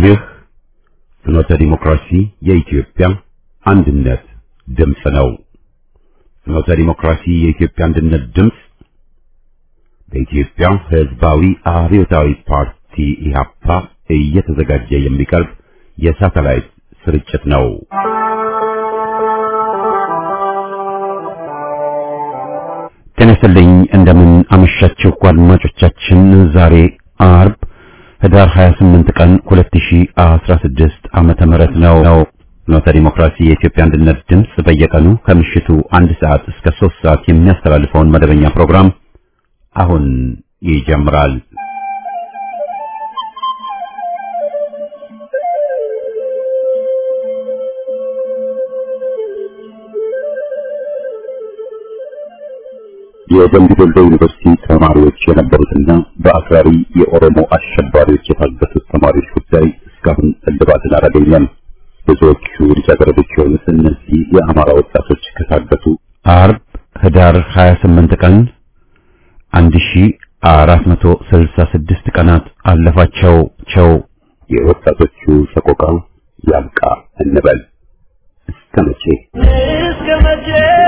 ይህ ፍኖተ ዲሞክራሲ የኢትዮጵያ አንድነት ድምፅ ነው። ፍኖተ ዲሞክራሲ የኢትዮጵያ አንድነት ድምፅ በኢትዮጵያ ሕዝባዊ አብዮታዊ ፓርቲ ኢህአፓ እየተዘጋጀ የሚቀርብ የሳተላይት ስርጭት ነው። ጤና ይስጥልኝ። እንደምን አመሻችሁ አድማጮቻችን። ዛሬ አርብ ህዳር 28 ቀን 2016 ዓመተ ምህረት ነው ነው ፍኖተ ዲሞክራሲ የኢትዮጵያ አንድነት ድምፅ በየቀኑ ከምሽቱ አንድ ሰዓት እስከ ሶስት ሰዓት የሚያስተላልፈውን መደበኛ ፕሮግራም አሁን ይጀምራል። የደምቢ ዶሎ ዩኒቨርሲቲ ተማሪዎች የነበሩትና በአክራሪ የኦሮሞ አሸባሪዎች የታገቱት ተማሪዎች ጉዳይ እስካሁን እልባትን አላገኘም። ብዙዎቹ ልጃገረዶች የሆኑት እነዚህ የአማራ ወጣቶች ከታገቱ አርብ ህዳር 28 ቀን 1466 ቀናት አለፋቸው ቸው የወጣቶቹ ሰቆቃ ያብቃ እንበል። እስከ መቼ እስከ መቼ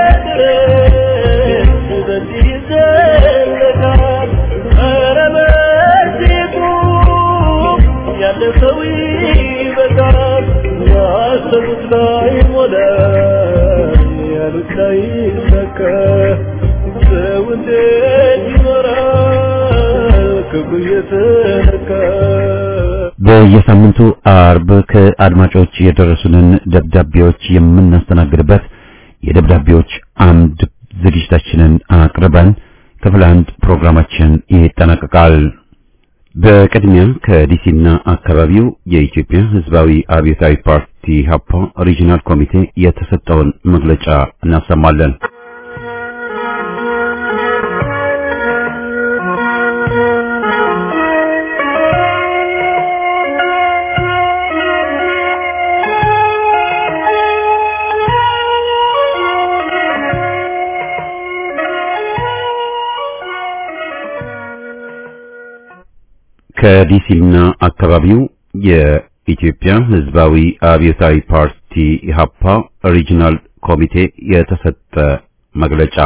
ድረስ በዚህ ይዘለቃል? ኧረ በዚህ ቁም፣ ያለ ሰው ይበቃል። ያሰቡት ላይ ሞላ፣ ያሉት ላይ ሰካ። ሰው እንዴት ይኖራል ክብሩ እየተነካ? በየሳምንቱ አርብ ከአድማጮች የደረሱንን ደብዳቤዎች የምናስተናግድበት የደብዳቤዎች አምድ ዝግጅታችንን አቅርበን ክፍል አንድ ፕሮግራማችን ይጠናቀቃል። በቅድሚያ ከዲሲና አካባቢው የኢትዮጵያ ሕዝባዊ አብዮታዊ ፓርቲ ሀፓ ሪጂናል ኮሚቴ የተሰጠውን መግለጫ እናሰማለን። ከዲሲና አካባቢው የኢትዮጵያ ሕዝባዊ አብዮታዊ ፓርቲ ኢህአፓ ሪጂናል ኮሚቴ የተሰጠ መግለጫ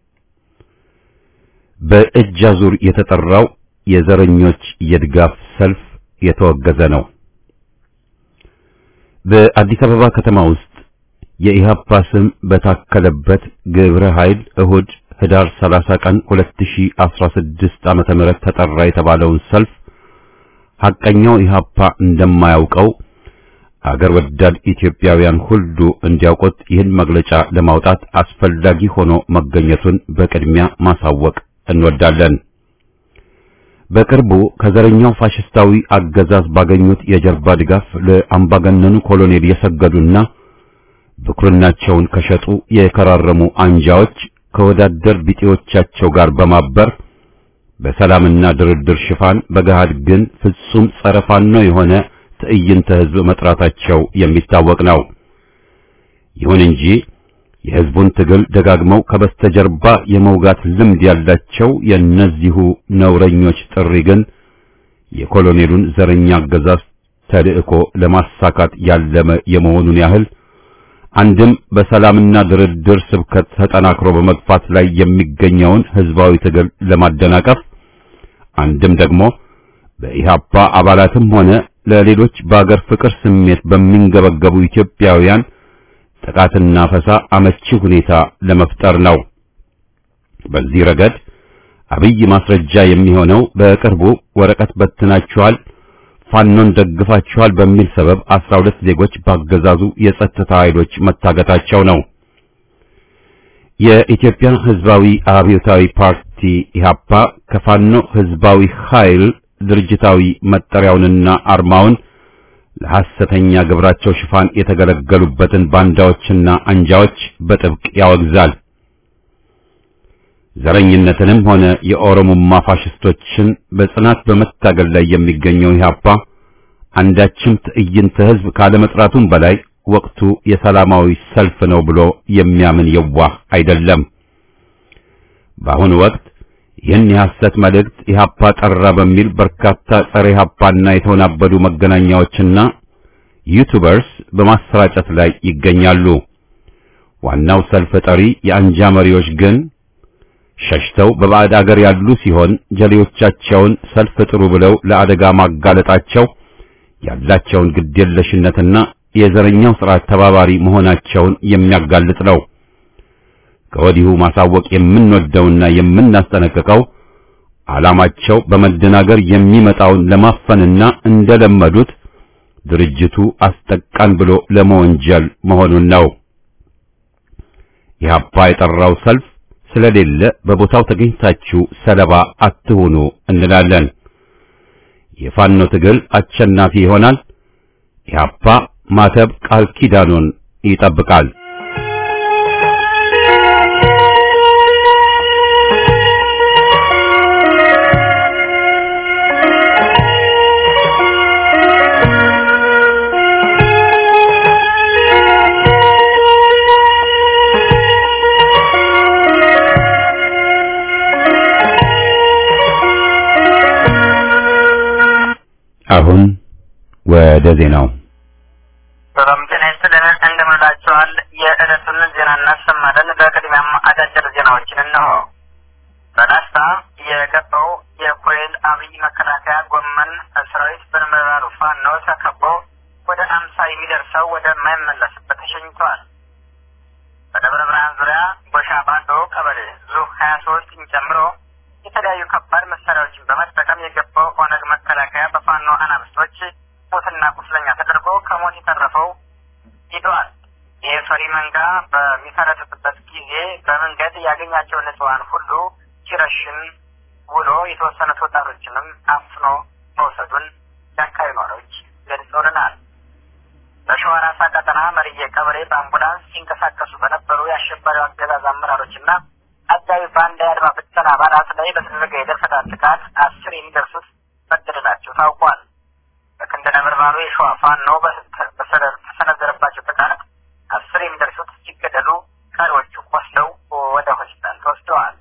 በእጅ አዙር የተጠራው የዘረኞች የድጋፍ ሰልፍ የተወገዘ ነው። በአዲስ አበባ ከተማ ውስጥ የኢህአፓ ስም በታከለበት ግብረ ኃይል እሁድ ህዳር 30 ቀን 2016 ዓመተ ምህረት ተጠራ የተባለውን ሰልፍ ሐቀኛው ኢህአፓ እንደማያውቀው አገር ወዳድ ኢትዮጵያውያን ሁሉ እንዲያውቁት ይህን መግለጫ ለማውጣት አስፈላጊ ሆኖ መገኘቱን በቅድሚያ ማሳወቅ እንወዳለን። በቅርቡ ከዘረኛው ፋሽስታዊ አገዛዝ ባገኙት የጀርባ ድጋፍ ለአምባገነኑ ኮሎኔል የሰገዱና ብኩርናቸውን ከሸጡ የከራረሙ አንጃዎች ከወዳደር ቢጤዎቻቸው ጋር በማበር በሰላምና ድርድር ሽፋን በገሃድ ግን ፍጹም ጸረ ፋኖ የሆነ ትዕይንተ ህዝብ መጥራታቸው የሚታወቅ ነው። ይሁን እንጂ የህዝቡን ትግል ደጋግመው ከበስተጀርባ የመውጋት ልምድ ያላቸው የእነዚሁ ነውረኞች ጥሪ ግን የኮሎኔሉን ዘረኛ አገዛዝ ተልእኮ ለማሳካት ያለመ የመሆኑን ያህል አንድም በሰላምና ድርድር ስብከት ተጠናክሮ በመግፋት ላይ የሚገኘውን ህዝባዊ ትግል ለማደናቀፍ አንድም ደግሞ በኢህአፓ አባላትም ሆነ ለሌሎች በአገር ፍቅር ስሜት በሚንገበገቡ ኢትዮጵያውያን ጥቃትና ፈሳ አመቺ ሁኔታ ለመፍጠር ነው። በዚህ ረገድ አብይ ማስረጃ የሚሆነው በቅርቡ ወረቀት በትናችኋል ፋኖን ደግፋችኋል በሚል ሰበብ 12 ዜጎች ባገዛዙ የጸጥታ ኃይሎች መታገታቸው ነው። የኢትዮጵያ ህዝባዊ አብዮታዊ ፓርቲ ኢህአፓ ከፋኖ ህዝባዊ ኃይል ድርጅታዊ መጠሪያውንና አርማውን ለሐሰተኛ ግብራቸው ሽፋን የተገለገሉበትን ባንዳዎችና አንጃዎች በጥብቅ ያወግዛል። ዘረኝነትንም ሆነ የኦሮሞማ ፋሽስቶችን በጽናት በመታገል ላይ የሚገኘው ኢህአፓ አንዳችም ትዕይንተ ህዝብ ካለመጥራቱም በላይ ወቅቱ የሰላማዊ ሰልፍ ነው ብሎ የሚያምን የዋህ አይደለም። በአሁኑ ወቅት ይህን የሐሰት መልእክት ኢህአፓ ጠራ በሚል በርካታ ጸረ ኢህአፓና የተወናበዱ መገናኛዎችና ዩቱበርስ በማሰራጨት ላይ ይገኛሉ። ዋናው ሰልፍ ጠሪ የአንጃ መሪዎች ግን ሸሽተው በባዕድ አገር ያሉ ሲሆን ጀሌዎቻቸውን ሰልፍ ጥሩ ብለው ለአደጋ ማጋለጣቸው ያላቸውን ግዴለሽነትና የዘረኛው ስርዓት ተባባሪ መሆናቸውን የሚያጋልጥ ነው። ከወዲሁ ማሳወቅ የምንወደውና የምናስጠነቅቀው ዓላማቸው በመደናገር የሚመጣውን ለማፈንና እንደለመዱት ድርጅቱ አስጠቃን ብሎ ለመወንጀል መሆኑን ነው። ኢህአፓ የጠራው ሰልፍ ስለሌለ በቦታው ተገኝታችሁ ሰለባ አትሁኑ እንላለን። የፋኖ ትግል አሸናፊ ይሆናል። ኢህአፓ ማተብ ቃል ኪዳኑን ይጠብቃል። አሁን ወደ ዜናው ሰላም ጤና ይስጥልን። እንደምንላችኋል። የዕለቱን ዜና እናሰማለን። በቅድሚያም አጫጭር ዜናዎችን እነሆ። በላስታ የገባው የኮሎኔል አብይ መከላከያ ጎመን ሰራዊት በነበልባሉ ፋኖ ተከቦ ወደ አምሳ የሚደርሰው ወደማይመለስበት ተሸኝተዋል። በደብረ ብርሃን ዙሪያ ጎሻ ባዶ ቀበሌ ዙ ሀያ ሶስትን ጨምሮ የተለያዩ ከባድ መሳሪያዎችን በመጠቀም የገባው ኦነግ መከላከያ በፋኖ አናብስቶች ሞትና ቁስለኛ ተደርጎ ከሞት የተረፈው ሂደዋል። ይህ ፈሪ መንጋ በሚፈረጥጥበት ጊዜ በመንገድ ያገኛቸውን ንጹሐን ሁሉ ሲረሽን ውሎ የተወሰኑት ወጣቶችንም አፍኖ መውሰዱን የአካባቢ ነዋሪዎች ገልጸውልናል። በሸዋ ራሳ ቀጠና መርዬ ቀበሌ በአምቡላንስ ሲንቀሳቀሱ በነበሩ የአሸባሪው አገዛዝ አመራሮችና አጃቢ ባንዳ የአድማ ብተና አባላት ላይ በተደረገ የደፈጣ ጥቃት አስር የሚደርሱት መገደላቸው ታውቋል። በክንደ ነበልባሉ የሸዋ ፋኖ በተሰነዘረባቸው ጥቃት አስር የሚደርሱት ሲገደሉ ቀሪዎቹ ቆስለው ወደ ሆስፒታል ተወስደዋል።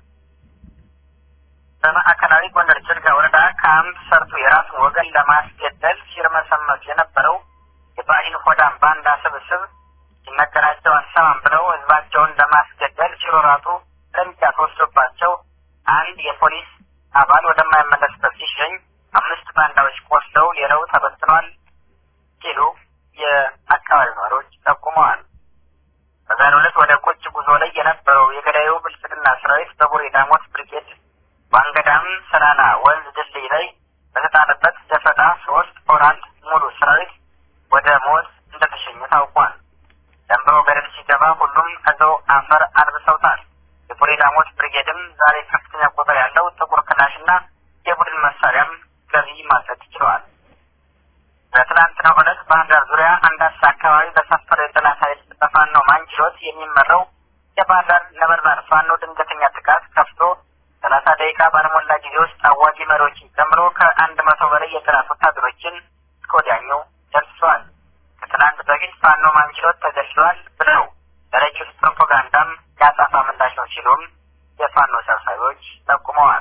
በማዕከላዊ ጎንደር ጭልጋ ወረዳ ካምፕ ሰርቶ የራሱን ወገን ለማስገደል ሲርመሰመስ የነበረው የባዕዲን ሆዳም ባንዳ ስብስብ ሲነገራቸው አሰማም ብለው ህዝባቸውን ለማስገደል ሲሮራጡ እርምጃ ተወስዶባቸው አንድ የፖሊስ አባል ወደማይመለስበት ሲሸኝ አምስት ባንዳዎች ቆስለው ሌላው ተበትኗል ሲሉ የአካባቢ ነዋሪዎች ጠቁመዋል። በዛሬው ዕለት ወደ ቁጭ ጉዞ ላይ የነበረው የገዳዩ ብልጽግና ሰራዊት በቡሬ ዳሞት ብርጌድ ዋንገዳም ሰላላ ወንዝ ድልድይ ላይ በተጣለበት ደፈጣ ሶስት ኦራል ሙሉ ሰራዊት ወደ ሞት እንደተሸኘ ታውቋል። ደንብሮ ገደል ሲገባ ሁሉም እዛው አፈር አልብሰውታል። የቡሬ ዳሞት ብርጌድም ዛሬ ከፍተኛ ቁጥር ያለው ጥቁር ክላሽና የቡድን መሳሪያም ገቢ ማድረግ ችለዋል። በትናንትናው ዕለት ባህር ዳር ዙሪያ አንዳሳ አካባቢ በሰፈረ የጠላት ኃይል በፋኖ ማንችሎት የሚመራው የባህር ዳር ነበልባል ፋኖ ድንገተኛ ጥቃት ከፍቶ ሰላሳ ደቂቃ ባልሞላ ጊዜ ውስጥ አዋጊ መሪዎችን ጨምሮ ከአንድ መቶ በላይ የጠላት ወታደሮችን እስከ ወዲያኛው ደርሰዋል። ከትናንት በፊት ፋኖ ማንችሎት ተገድሏል ብለው ለረጅት ፕሮፓጋንዳም ያጻፋ ምላሽ ነው ሲሉም የፋኖ ሰብሳቢዎች ጠቁመዋል።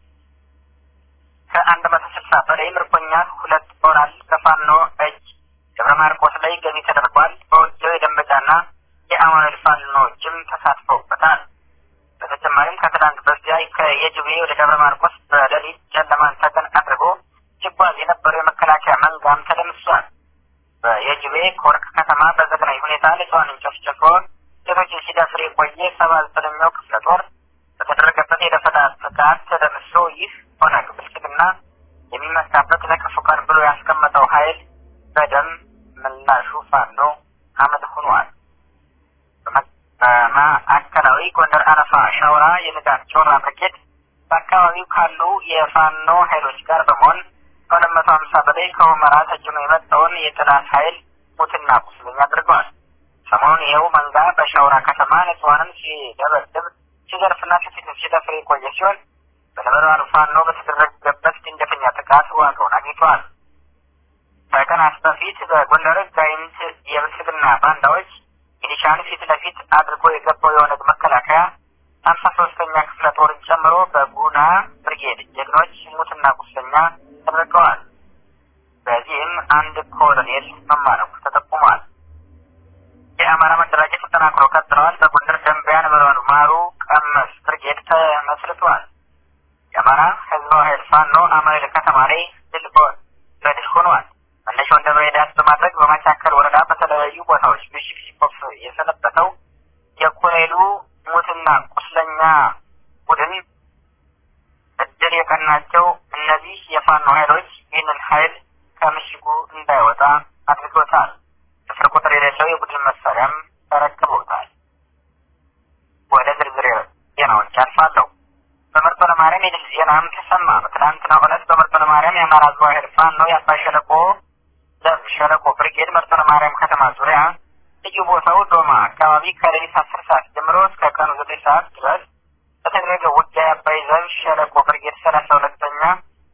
ከአንድ መቶ ስልሳ በላይ ምርኮኛ ሁለት ኦራል በፋኖ እጅ ደብረ ማርቆስ ላይ ገቢ ተደርጓል። በውጊያው የደንበጫና የአማኑኤል ፋኖዎችም ተሳትፈውበታል። በተጨማሪም ከትናንት በስቲያ ከየጅቤ ወደ ደብረ ማርቆስ በሌሊት ጨለማን ተገን አድርጎ ሲጓዝ የነበረው የመከላከያ መንጋም ተደምሷል። በየጅቤ ኮርክ ከተማ በዘግናኝ ሁኔታ ንጹሐንን ጨፍጭፎ ሴቶችን ሲደፍር የቆየ ሰባ ዘጠነኛው ክፍለ ጦር በተደረገበት የደፈጣ ጥቃት ተደምሶ ይህ ኦነግ ብልጽግና የሚመካበት ለክፉ ቀን ብሎ ያስቀመጠው ኃይል በደም ምላሹ ፋኖ አመድ ሆኗል። በማዕከላዊ ጎንደር አረፋ ሻውራ የንጋት ጮራ ብርጌድ በአካባቢው ካሉ የፋኖ ኃይሎች ጋር በመሆን ከሁለት መቶ ሀምሳ በላይ ከሁመራ ተጭኖ የመጣውን የጠላት ኃይል ሙትና ቁስለኛ አድርገዋል። ሰሞኑን ይኸው መንጋ በሻውራ ከተማ ንጹሐንን ሲደበድብ ሲዘርፍና ሴቶችን ሲደፍር የቆየ ሲሆን በነበልባሉ ፋኖ በተደረገበት ድንገተኛ ጥቃት ዋጋውን አግኝተዋል። ከቀናት በፊት በጎንደር ጋይንት የብልጽግና ባንዳዎች ሚሊሻን ፊት ለፊት አድርጎ የገባው የኦነግ መከላከያ ሀምሳ ሶስተኛ ክፍለ ጦርን ጨምሮ በጉና ብርጌድ ጀግኖች ሙትና ቁስለኛ ተደርገዋል። በዚህም አንድ ኮሎኔል መማረኩ ተጠቁሟል። የአማራ መደራጀት ተጠናክሮ ቀጥለዋል። በጎንደር ደንቢያ ነበልባሉ ማሩ ቀመስ ብርጌድ ተመስርቷል። የአማራ ህዝባዊ ኃይል ፋኖ አማኑኤል ከተማ ላይ ድል በድል ሆኗል። መነሻውን ደብረ ዳስ በማድረግ በማቻከል ወረዳ በተለያዩ ቦታዎች ምሽግ ሲቆፍ የሰነበተው የኮሎኔሉ ሙትና ቁስለኛ ቡድን እድል የቀናቸው እነዚህ የፋኖ ኃይሎች ይህንን ኃይል ከምሽጉ እንዳይወጣ አድርጎታል። ስፍር ቁጥር የሌለው የቡድን መሳሪያም ተረክበውታል። ወደ ዝርዝር ዜናዎች አልፋለሁ። በመርጦ ለማርያም የድል ዜናም ተሰማ። በትናንትናው ዕለት በመርጦ ለማርያም የአማራ ህዝባዊ ኃይል ፋኖ የአባይ ሸለቆ ዘብ ሸለቆ ብርጌድ መርጦ ለማርያም ከተማ ዙሪያ ልዩ ቦታው ዶማ አካባቢ ከሌሊት አስር ሰዓት ጀምሮ እስከ ቀኑ ዘጠኝ ሰዓት ድረስ በተደረገ ውጊያ የአባይ ዘብ ሸለቆ ብርጌድ ሰላሳ ሁለተኛ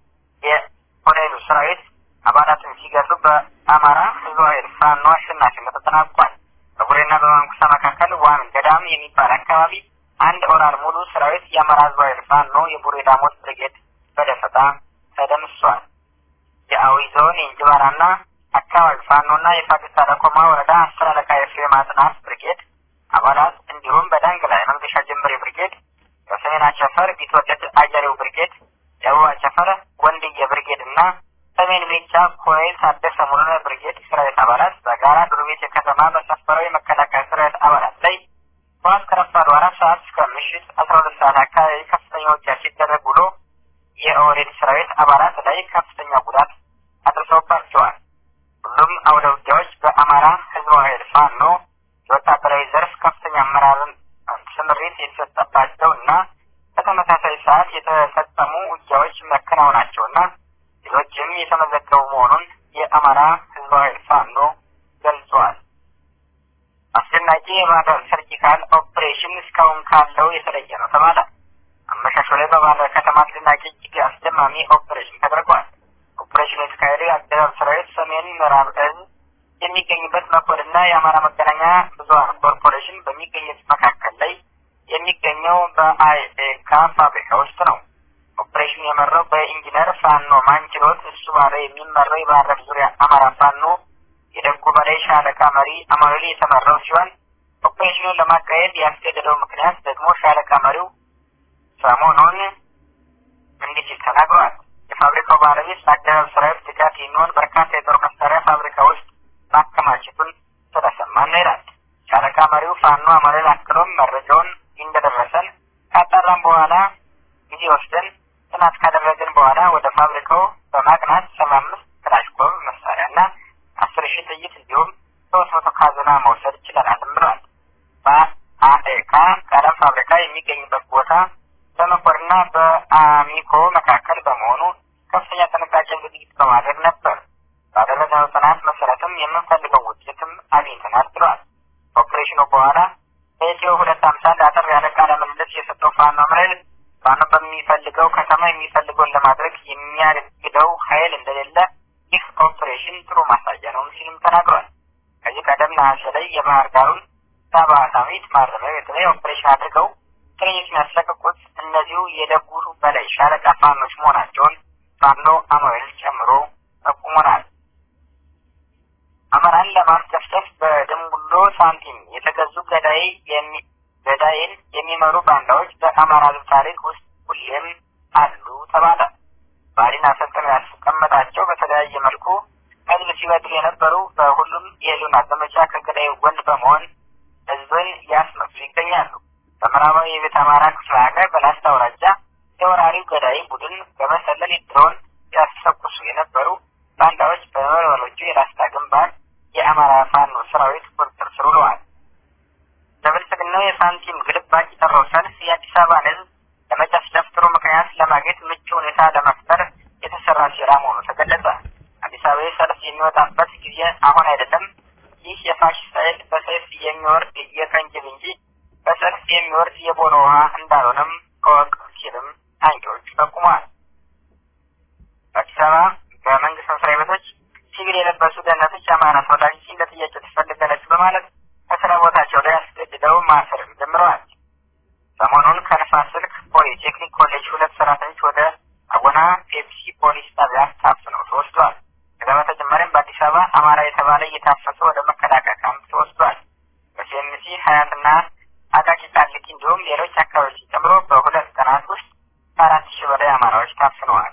የኮሎኔሉ ሰራዊት አባላትን ሲገሉ በአማራ ህዝባዊ ኃይል ፋኖ አሸናፊነት ተጠናቋል። በቡሬና በማንኩሳ መካከል ዋን ገዳም የሚባል አካባቢ አንድ ኦራል ሙሉ ሰራዊት የአማራ ህዝባዊ ኃይል ፋኖ የቡሬ ዳሞት ብርጌድ በደፈጣ ተደምሷል። የአዊ ዞን የእንጅባራና አካባቢ ፋኖና የፋግታ ለኮማ ወረዳ አስር አለቃ የፍሬም አጥናፍ ብርጌድ አባላት እንዲሁም በዳንግላ የመንገሻ ጀምሬ ብርጌድ፣ በሰሜን አቸፈር ቢትወደድ አጀሬው ብርጌድ፣ ደቡብ አቸፈር ወንድየ ብርጌድ እና ሰሜን ሜጫ ኮሎኔል ታደሰ ሙሉነህ ብርጌድ ሰራዊት አባላት በጋራ ዱርቤት ከተማ በሰፈረው የመከላከያ ሰራዊት አባላት ላይ ጠዋት ከረፋዱ አራት ሰዓት እስከ ምሽት አስራ ሁለት ሰዓት አካባቢ ከፍተኛ ውጊያ ሲደረግ ውሎ የኦህዴድ ሰራዊት አባላት ላይ ከፍተኛ ጉዳት አድርሰውባቸዋል። ሁሉም አውደ ውጊያዎች በአማራ ህዝባዊ ኃይል ፋኖ የወታደራዊ ዘርፍ ከፍተኛ አመራርን ስምሪት የተሰጠባቸው እና በተመሳሳይ ሰዓት የተፈጸሙ ውጊያዎች መከናወናቸውና ሌሎችም የተመዘገቡ መሆኑን የአማራ ህዝባዊ ኃይል ፋኖ ገልጿል። አስደናቂ የባህር ሰርጂካል ኦፕሬሽን እስካሁን ካለው የተለየ ነው ተባለ። አመሻሹ ላይ በባህር ከተማ አስደናቂ እጅግ አስደማሚ ኦፕሬሽን ተደርጓል። ኦፕሬሽኑ የተካሄደው የአገዛዙ ሰራዊት ሰሜን ምዕራብ እዝ የሚገኝበት መኮንና የአማራ መገናኛ ብዙኃን ኮርፖሬሽን በሚገኙት መካከል ላይ የሚገኘው በአይኤካ ፋብሪካ ውስጥ ነው። ኦፕሬሽኑ የመራው በኢንጂነር ፋኖ ማንችሎት እሱ ባለ የሚመራው የባህር ዳር ዙሪያ አማራ ፋኖ የደጉ በላይ ሻለቃ መሪ አማኑኤል የተመራው ሲሆን ኦፕሬሽኑን ለማካሄድ ያስገደደው ምክንያት ደግሞ ሻለቃ መሪው ሰሞኑን እንዲህ ሲል ተናግረዋል። የፋብሪካው ባለቤት ለአገዛዙ ሰራዊት ድጋፍ የሚሆን በርካታ የጦር መሳሪያ ፋብሪካ ውስጥ ማከማቸቱን ስለሰማን ነው ይላል። ሻለቃ መሪው ፋኖ አማኑኤል አክሎም መረጃውን እንደደረሰን ካጣራም በኋላ ጊዜ ወስደን ጥናት ካደረግን በኋላ ወደ ፋብሪካው በማቅናት ሰባ አምስት ክላሽኮቭ መሳሪያ እና አስር ሺህ ጥይት እንዲሁም ሶስት መቶ ካዝና መውሰድ ችለናልም ብለዋል። በአኤካ ቀለም ፋብሪካ የሚገኝበት ቦታ በመኮርና በአሚኮ መካከል በመሆኑ ከፍተኛ ጥንቃቄ ዝግጅት በማድረግ ነበር። ባደረግነው ጥናት መሰረትም የምንፈልገው ውጤትም አግኝተናል ብለዋል። ኦፕሬሽኑ በኋላ በኢትዮ ሁለት አምሳ አጠር ያለ ቃለ ምልልስ የሰጠው ፋኖ አምረል ፋኖ በሚፈልገው ከተማ የሚፈልገውን ለማድረግ የሚያግደው ኃይል እንደሌለ ይህ ኦፕሬሽን ጥሩ ማሳያ ነው ሲልም ተናግሯል። ከዚህ ቀደም ነሐሴ ላይ የባህር ዳሩን ሳባ ሳሚት ማረሚያ ቤት ላይ ኦፕሬሽን አድርገው እስረኞችን ያስለቀቁት እነዚሁ የደጉ በላይ ሻለቃ ፋኖች መሆናቸውን ፋኖ አማኑኤል ጨምሮ ጠቁሞናል። አማራን ለማስጨፍጨፍ በድንቡሎ ሳንቲም የተገዙ ገዳይ የሚ ገዳይን የሚመሩ ባንዳዎች በአማራ ሕዝብ ታሪክ ውስጥ ሁሌም አሉ ተባለ። ባሊን አሰልጥነው ያስቀመጣቸው በተለያየ መልኩ ህዝብ ሲበድሉ የነበሩ በሁሉም የህልውና ዘመቻ ከገዳዩ ጎን በመሆን ህዝብን ያስመሱ ይገኛሉ። በምዕራባዊ የቤት አማራ ክፍለ ሀገር በላስታ አውራጃ የወራሪው ገዳይ ቡድን በመሰለል ድሮን ያስተኩሱ የነበሩ ባንዳዎች በመለወሎቹ የላስታ ግንባር የአማራ ፋኖ ሰራዊት ቁጥጥር ስር ውለዋል። ለብልጽግናው የሳንቲም ግልባጭ የጠራው ሰልፍ የአዲስ አበባን ህዝብ ለመጨፍጨፍ ጥሩ ምክንያት ለማግኘት ምቹ ሁኔታ ለመፍጠር የተሰራ ሴራ መሆኑ ተገለጸ። አዲስ አበባ ሰልፍ የሚወጣበት ጊዜ አሁን አይደለም። ይህ የፋሽስት ኃይል በሰይፍ የሚወርድ የቀንጅብ እንጂ በሰልፍ የሚወርድ የቦኖ ውሃ እንዳልሆነም ከወቅ ሲልም አንቂዎች ጠቁመዋል። በአዲስ አበባ በመንግስት መስሪያ ቤቶች ሲቪል የለበሱ ደህንነቶች የአማራ ተወላጆች ለጥያቄ ትፈልጋለች በማለት ከስራ ቦታቸው ላይ አስገድደው ማሰርም ጀምረዋል። ሰሞኑን ኢትዮጵያውያን ታፍነው ተወስዷል። ከዛ በተጨማሪም በአዲስ አበባ አማራ የተባለ እየታፈሰ ወደ መከላከያ ካምፕ ተወስዷል። በሲኤምሲ ሀያትና አቃቂ ቃሊቲ እንዲሁም ሌሎች አካባቢዎች ጨምሮ በሁለት ቀናት ውስጥ ከአራት ሺህ በላይ አማራዎች ታፍነዋል።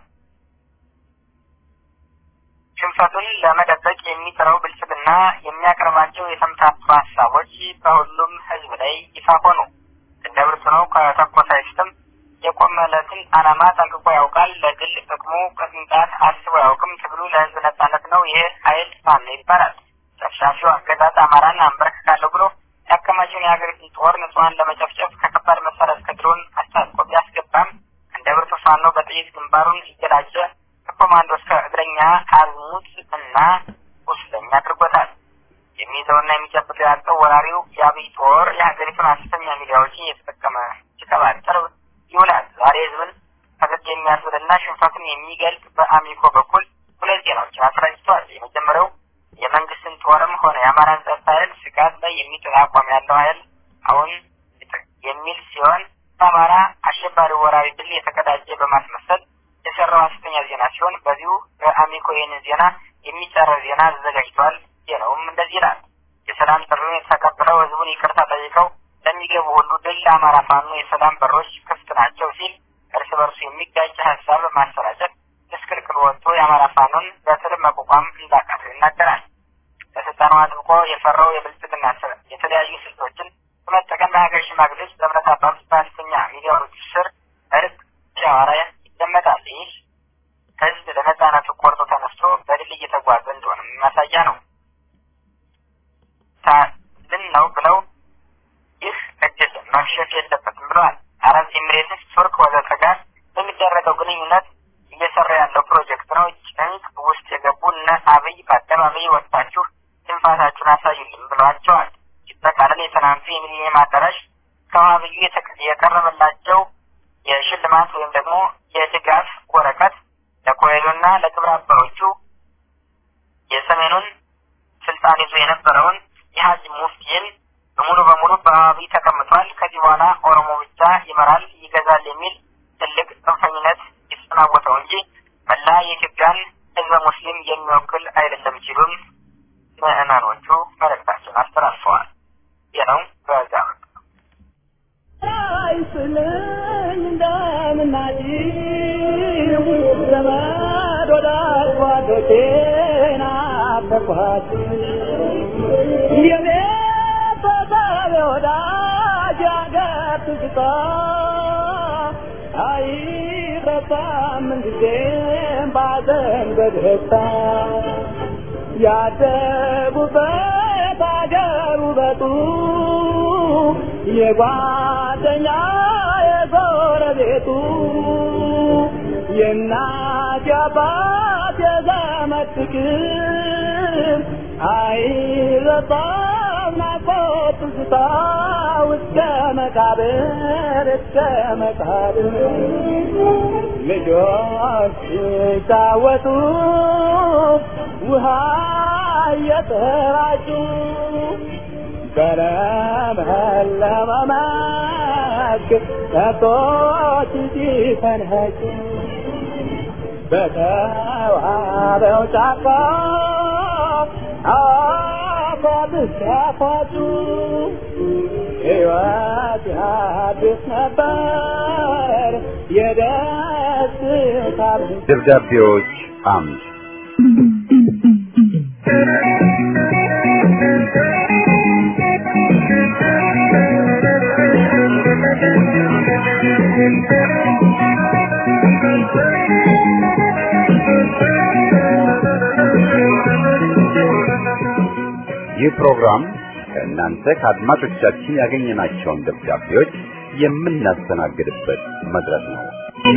ሽንፈቱን ለመደበቅ የሚጥረው ብልጽግና የሚያቀርባቸው የተምታቱ ሀሳቦች በሁሉም ሕዝብ ላይ ይፋ ሆኑ። እንደ ብርቱ ነው ከተኮሰ አይስትም የቆመለትን ዓላማ ጠንቅቆ ያውቃል። ለግል ጥቅሙ ቅንጣት አስቦ አያውቅም። ትግሉ ለሕዝብ ነጻነት ነው። ይህ ኃይል ፋኖ ይባላል። ጨፍጫፊው አገዛዝ አማራን አንበረክካለሁ ብሎ ያከማቸውን የሀገሪቱን ጦር ንጹሐን ለመጨፍጨፍ ከከባድ መሳሪያ እስከ ድሮን አስታጥቆ ቢያስገባም እንደ ብርቱ ፋኖ በጥይት ግንባሩን እየላጨ ከኮማንዶ እስከ እግረኛ አዝሙት እና ቁስለኛ አድርጎታል። የሚይዘውና የሚጨብጠው ያጣው ወራሪው የአብይ ጦር የሀገሪቱን ሐሰተኛ ሚዲያዎችን እየተጠቀመ ሲቀባጠር ይውላል። ዛሬ ህዝብን ፈገግ የሚያስብልና ሽንፈቱን የሚገልጽ በአሚኮ በኩል ሁለት ዜናዎችን አስረጭቷል። የመጀመሪያው የመንግስትን ጦርም ሆነ የአማራን ጸጥታ ኃይል ስጋት ላይ የሚጥል አቋም ያለው ኃይል አሁን የሚል ሲሆን በአማራ አሸባሪ ወራሪ ድል የተቀዳጀ በማስመሰል የሰራው ሐሰተኛ ዜና ሲሆን በዚሁ በአሚኮ ይህንን ዜና የሚጻረር ዜና አዘጋጅቷል። ዜናውም እንደዚህ ይላል። የሰላም ጥሪውን የተቀበለው ህዝቡን ይቅርታ ጠይቀው ለሚገቡ ሁሉ ድል ለአማራ ፋኖ የሰላም በሮች ክፍት ናቸው ሲል እርስ በርሱ የሚጋጭ ሀሳብ ማሰራጨት ምስቅልቅል ወጥቶ የአማራ ፋኖን በትል መቋቋም እንዳቃተው ይናገራል። ለስልጣኑ አጥብቆ የፈራው የብልጽግና የተለያዩ ስልቶችን በመጠቀም በሀገር ሽማግሌዎች፣ በእምነት አባቶች፣ በሐሰተኛ ሚዲያዎች ስር እርቅ ሲያወራ ይደመጣል። ይህ ህዝብ ለነጻነቱ ቆርጦ ተነስቶ በድል እየተጓዘ እንደሆነ ማሳያ ነው። ሳልን ነው ብለው ይህ እድል መክሸፍ የለበትም ብለዋል። አረብ ኤሚሬትስ፣ ቱርክ ወዘተ ጋር በሚደረገው ግንኙነት እየሰራ ያለው ፕሮጀክት ነው። ጭንቅ ውስጥ የገቡ እነ አብይ በአደባባይ ወጥታችሁ ትንፋታችሁን አሳዩልን ብለዋቸዋል። ሲጠቃለል የትናንቱ የሚሊኒየም አዳራሽ ከአብዩ የቀረበላቸው የሽልማት ወይም ደግሞ የድጋፍ ወረቀት ለኮሄሎና ለግብረ አበሮቹ የሰሜኑን ስልጣን ይዞ የነበረውን የሀጂ ሙፍቲን በሙሉ በሙሉ በአብይ ተቀምጧል። ከዚህ በኋላ ኦሮሞ ብቻ ይመራል ይገዛል የሚል ትልቅ ጽንፈኝነት የተጠናወተው እንጂ መላ የኢትዮጵያን ሕዝበ ሙስሊም የሚወክል አይደለም ሲሉም ምዕመኖቹ መልእክታቸውን አስተላልፈዋል። ይህ ነው በዛ አይስልኝ እንደምናጭው ዘመድ ወዳጅ ጓዶቼን አፈርኳችሁ የቤተሰብ ወዳጅ አገር ትዝታ አይረሳም ምንጊዜም ባዘን በደስታ ያደጉበት አገር ውበቱ የጓደኛ የጎረቤቱ የእናት የአባት የዘመድ ፍቅር አይረሳም ናፍቆት ትዝታ እስከ መቃብር እስከ መቃብር ልጆች ሲጫወቱ ውሃ እየተራጩ በለመለመ መስክ ከብቶች ሲፈንኸጩ በተዋበው ጫካ አፏብስ ሲያፏጩ ሕይወት ያድስ ነበር የደስታ ደብዳቤዎች አምድ ይህ ፕሮግራም ከእናንተ ከአድማጮቻችን ያገኘናቸውን ደብዳቤዎች የምናስተናግድበት መድረክ ነው።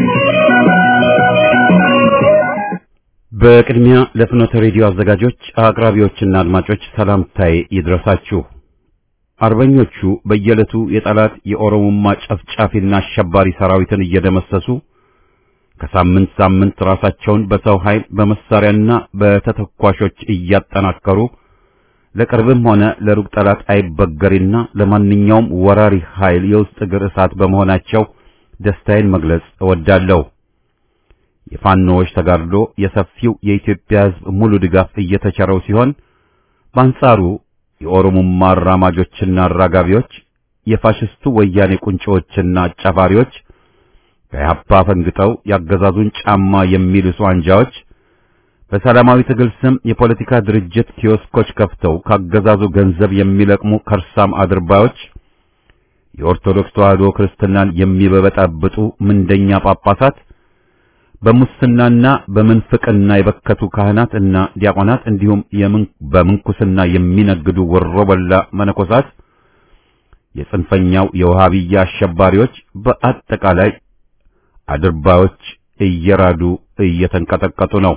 በቅድሚያ ለፍኖተ ሬዲዮ አዘጋጆች፣ አቅራቢዎችና አድማጮች ሰላምታዬ ይድረሳችሁ። አርበኞቹ በየዕለቱ የጠላት የኦሮሞማ ጨፍጫፊና አሸባሪ ሰራዊትን እየደመሰሱ ከሳምንት ሳምንት ራሳቸውን በሰው ኃይል በመሳሪያና በተተኳሾች እያጠናከሩ ለቅርብም ሆነ ለሩቅ ጠላት አይበገሪና ለማንኛውም ወራሪ ኃይል የውስጥ እግር እሳት በመሆናቸው ደስታዬን መግለጽ እወዳለሁ። የፋኖዎች ተጋድሎ የሰፊው የኢትዮጵያ ሕዝብ ሙሉ ድጋፍ እየተቸረው ሲሆን በአንጻሩ የኦሮሞማ አራማጆችና አራጋቢዎች የፋሽስቱ ወያኔ ቁንጮዎችና አጫፋሪዎች ከኢህአፓ ፈንግጠው ያገዛዙን ጫማ የሚልሱ አንጃዎች በሰላማዊ ትግል ስም የፖለቲካ ድርጅት ኪዮስኮች ከፍተው ካገዛዙ ገንዘብ የሚለቅሙ ከርሳም አድርባዮች የኦርቶዶክስ ተዋሕዶ ክርስትናን የሚበበጣብጡ ምንደኛ ጳጳሳት በሙስናና በምንፍቅና የበከቱ ካህናት እና ዲያቆናት እንዲሁም በምንኩስና የሚነግዱ ወሮበላ መነኮሳት የጽንፈኛው የውሃብያ አሸባሪዎች በአጠቃላይ አድርባዮች እየራዱ እየተንቀጠቀጡ ነው።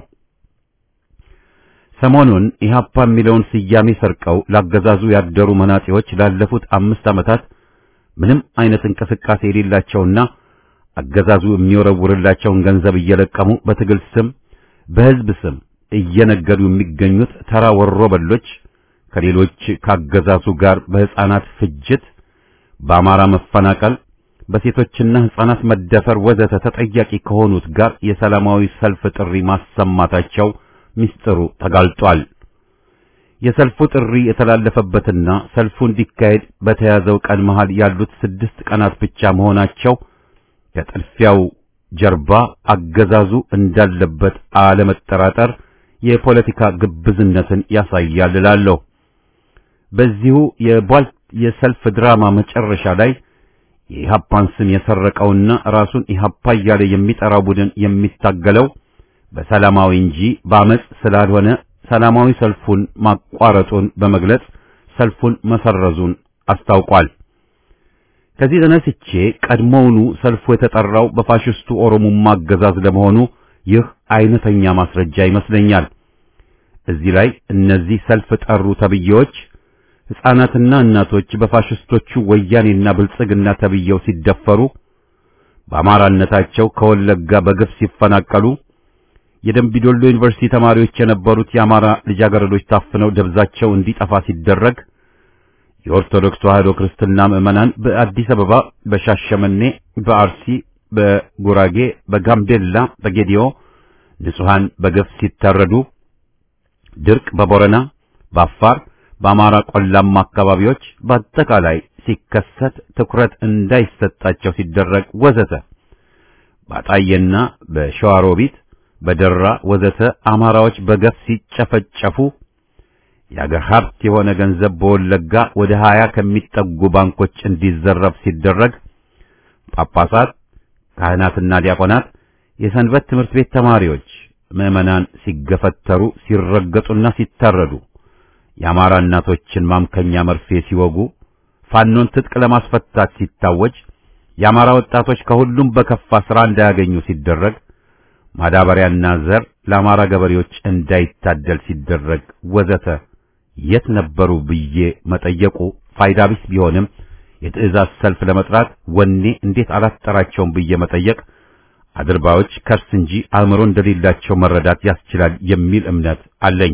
ሰሞኑን ኢህአፓ የሚለውን ስያሜ ሰርቀው ላገዛዙ ያደሩ መናጤዎች ላለፉት አምስት ዓመታት ምንም አይነት እንቅስቃሴ የሌላቸውና አገዛዙ የሚወረውርላቸውን ገንዘብ እየለቀሙ በትግል ስም በሕዝብ ስም እየነገዱ የሚገኙት ተራ ወሮበሎች ከሌሎች ካገዛዙ ጋር በሕፃናት ፍጅት፣ በአማራ መፈናቀል፣ በሴቶችና ሕፃናት መደፈር ወዘተ ተጠያቂ ከሆኑት ጋር የሰላማዊ ሰልፍ ጥሪ ማሰማታቸው ምስጢሩ ተጋልጧል። የሰልፉ ጥሪ የተላለፈበትና ሰልፉ እንዲካሄድ በተያዘው ቀን መሃል ያሉት ስድስት ቀናት ብቻ መሆናቸው ከጥድፊያው ጀርባ አገዛዙ እንዳለበት አለመጠራጠር የፖለቲካ ግብዝነትን ያሳያል እላለሁ። በዚሁ የቧልት የሰልፍ ድራማ መጨረሻ ላይ የኢህአፓን ስም የሰረቀውና ራሱን ኢህአፓ እያለ የሚጠራው ቡድን የሚታገለው በሰላማዊ እንጂ በአመጽ ስላልሆነ ሰላማዊ ሰልፉን ማቋረጡን በመግለጽ ሰልፉን መሰረዙን አስታውቋል። ከዚህ ተነስቼ ቀድሞውኑ ሰልፉ የተጠራው በፋሽስቱ ኦሮሞማ አገዛዝ ለመሆኑ ይህ አይነተኛ ማስረጃ ይመስለኛል። እዚህ ላይ እነዚህ ሰልፍ ጠሩ ተብዬዎች ሕፃናትና እናቶች በፋሽስቶቹ ወያኔና ብልጽግና ተብዬው ሲደፈሩ፣ በአማራነታቸው ከወለጋ በግፍ ሲፈናቀሉ፣ የደምቢዶሎ ዩኒቨርሲቲ ተማሪዎች የነበሩት የአማራ ልጃገረዶች ታፍነው ደብዛቸው እንዲጠፋ ሲደረግ የኦርቶዶክስ ተዋሕዶ ክርስትና ምዕመናን በአዲስ አበባ፣ በሻሸመኔ፣ በአርሲ፣ በጉራጌ፣ በጋምቤላ፣ በጌዲዮ ንጹሐን በግፍ ሲታረዱ፣ ድርቅ በቦረና፣ በአፋር፣ በአማራ ቆላማ አካባቢዎች በአጠቃላይ ሲከሰት ትኩረት እንዳይሰጣቸው ሲደረግ ወዘተ ባጣዬና በሸዋሮቢት በደራ ወዘተ አማራዎች በገፍ ሲጨፈጨፉ የአገር ሀብት የሆነ ገንዘብ በወለጋ ወደ ሀያ ከሚጠጉ ባንኮች እንዲዘረፍ ሲደረግ ጳጳሳት፣ ካህናትና ዲያቆናት፣ የሰንበት ትምህርት ቤት ተማሪዎች፣ ምዕመናን ሲገፈተሩ፣ ሲረገጡና ሲታረዱ፣ የአማራ እናቶችን ማምከኛ መርፌ ሲወጉ፣ ፋኖን ትጥቅ ለማስፈታት ሲታወጅ፣ የአማራ ወጣቶች ከሁሉም በከፋ ሥራ እንዳያገኙ ሲደረግ፣ ማዳበሪያና ዘር ለአማራ ገበሬዎች እንዳይታደል ሲደረግ ወዘተ የት ነበሩ ብዬ መጠየቁ ፋይዳ ቢስ ቢሆንም የትዕዛዝ ሰልፍ ለመጥራት ወኔ እንዴት አላስጠራቸውም ብዬ መጠየቅ አድርባዮች ከርስ እንጂ አእምሮ እንደሌላቸው መረዳት ያስችላል የሚል እምነት አለኝ።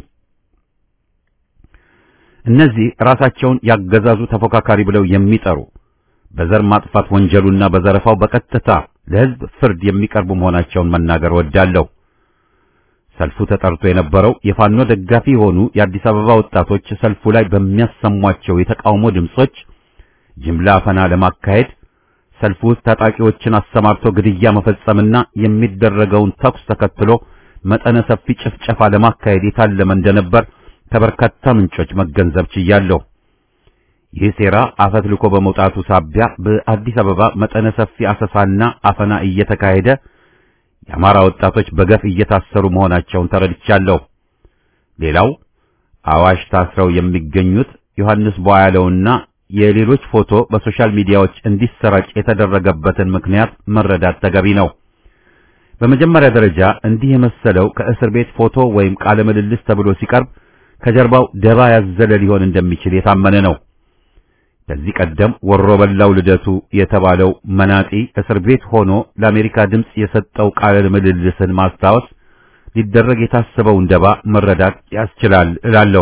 እነዚህ ራሳቸውን ያገዛዙ ተፎካካሪ ብለው የሚጠሩ በዘር ማጥፋት ወንጀሉና በዘረፋው በቀጥታ ለሕዝብ ፍርድ የሚቀርቡ መሆናቸውን መናገር ወዳለሁ። ሰልፉ ተጠርቶ የነበረው የፋኖ ደጋፊ የሆኑ የአዲስ አበባ ወጣቶች ሰልፉ ላይ በሚያሰሟቸው የተቃውሞ ድምጾች ጅምላ አፈና ለማካሄድ ሰልፉ ውስጥ ታጣቂዎችን አሰማርቶ ግድያ መፈጸምና የሚደረገውን ተኩስ ተከትሎ መጠነ ሰፊ ጭፍጨፋ ለማካሄድ የታለመ እንደነበር ከበርካታ ምንጮች መገንዘብ ችያለሁ። ይህ ሴራ አፈትልኮ በመውጣቱ ሳቢያ በአዲስ አበባ መጠነ ሰፊ አሰሳና አፈና እየተካሄደ የአማራ ወጣቶች በገፍ እየታሰሩ መሆናቸውን ተረድቻለሁ። ሌላው አዋሽ ታስረው የሚገኙት ዮሐንስ ቧያለውና የሌሎች ፎቶ በሶሻል ሚዲያዎች እንዲሰራጭ የተደረገበትን ምክንያት መረዳት ተገቢ ነው። በመጀመሪያ ደረጃ እንዲህ የመሰለው ከእስር ቤት ፎቶ ወይም ቃለ ምልልስ ተብሎ ሲቀርብ ከጀርባው ደባ ያዘለ ሊሆን እንደሚችል የታመነ ነው። ከዚህ ቀደም ወሮ በላው ልደቱ የተባለው መናጢ እስር ቤት ሆኖ ለአሜሪካ ድምፅ የሰጠው ቃለ ምልልስን ማስታወስ ሊደረግ የታሰበውን ደባ መረዳት ያስችላል እላለሁ።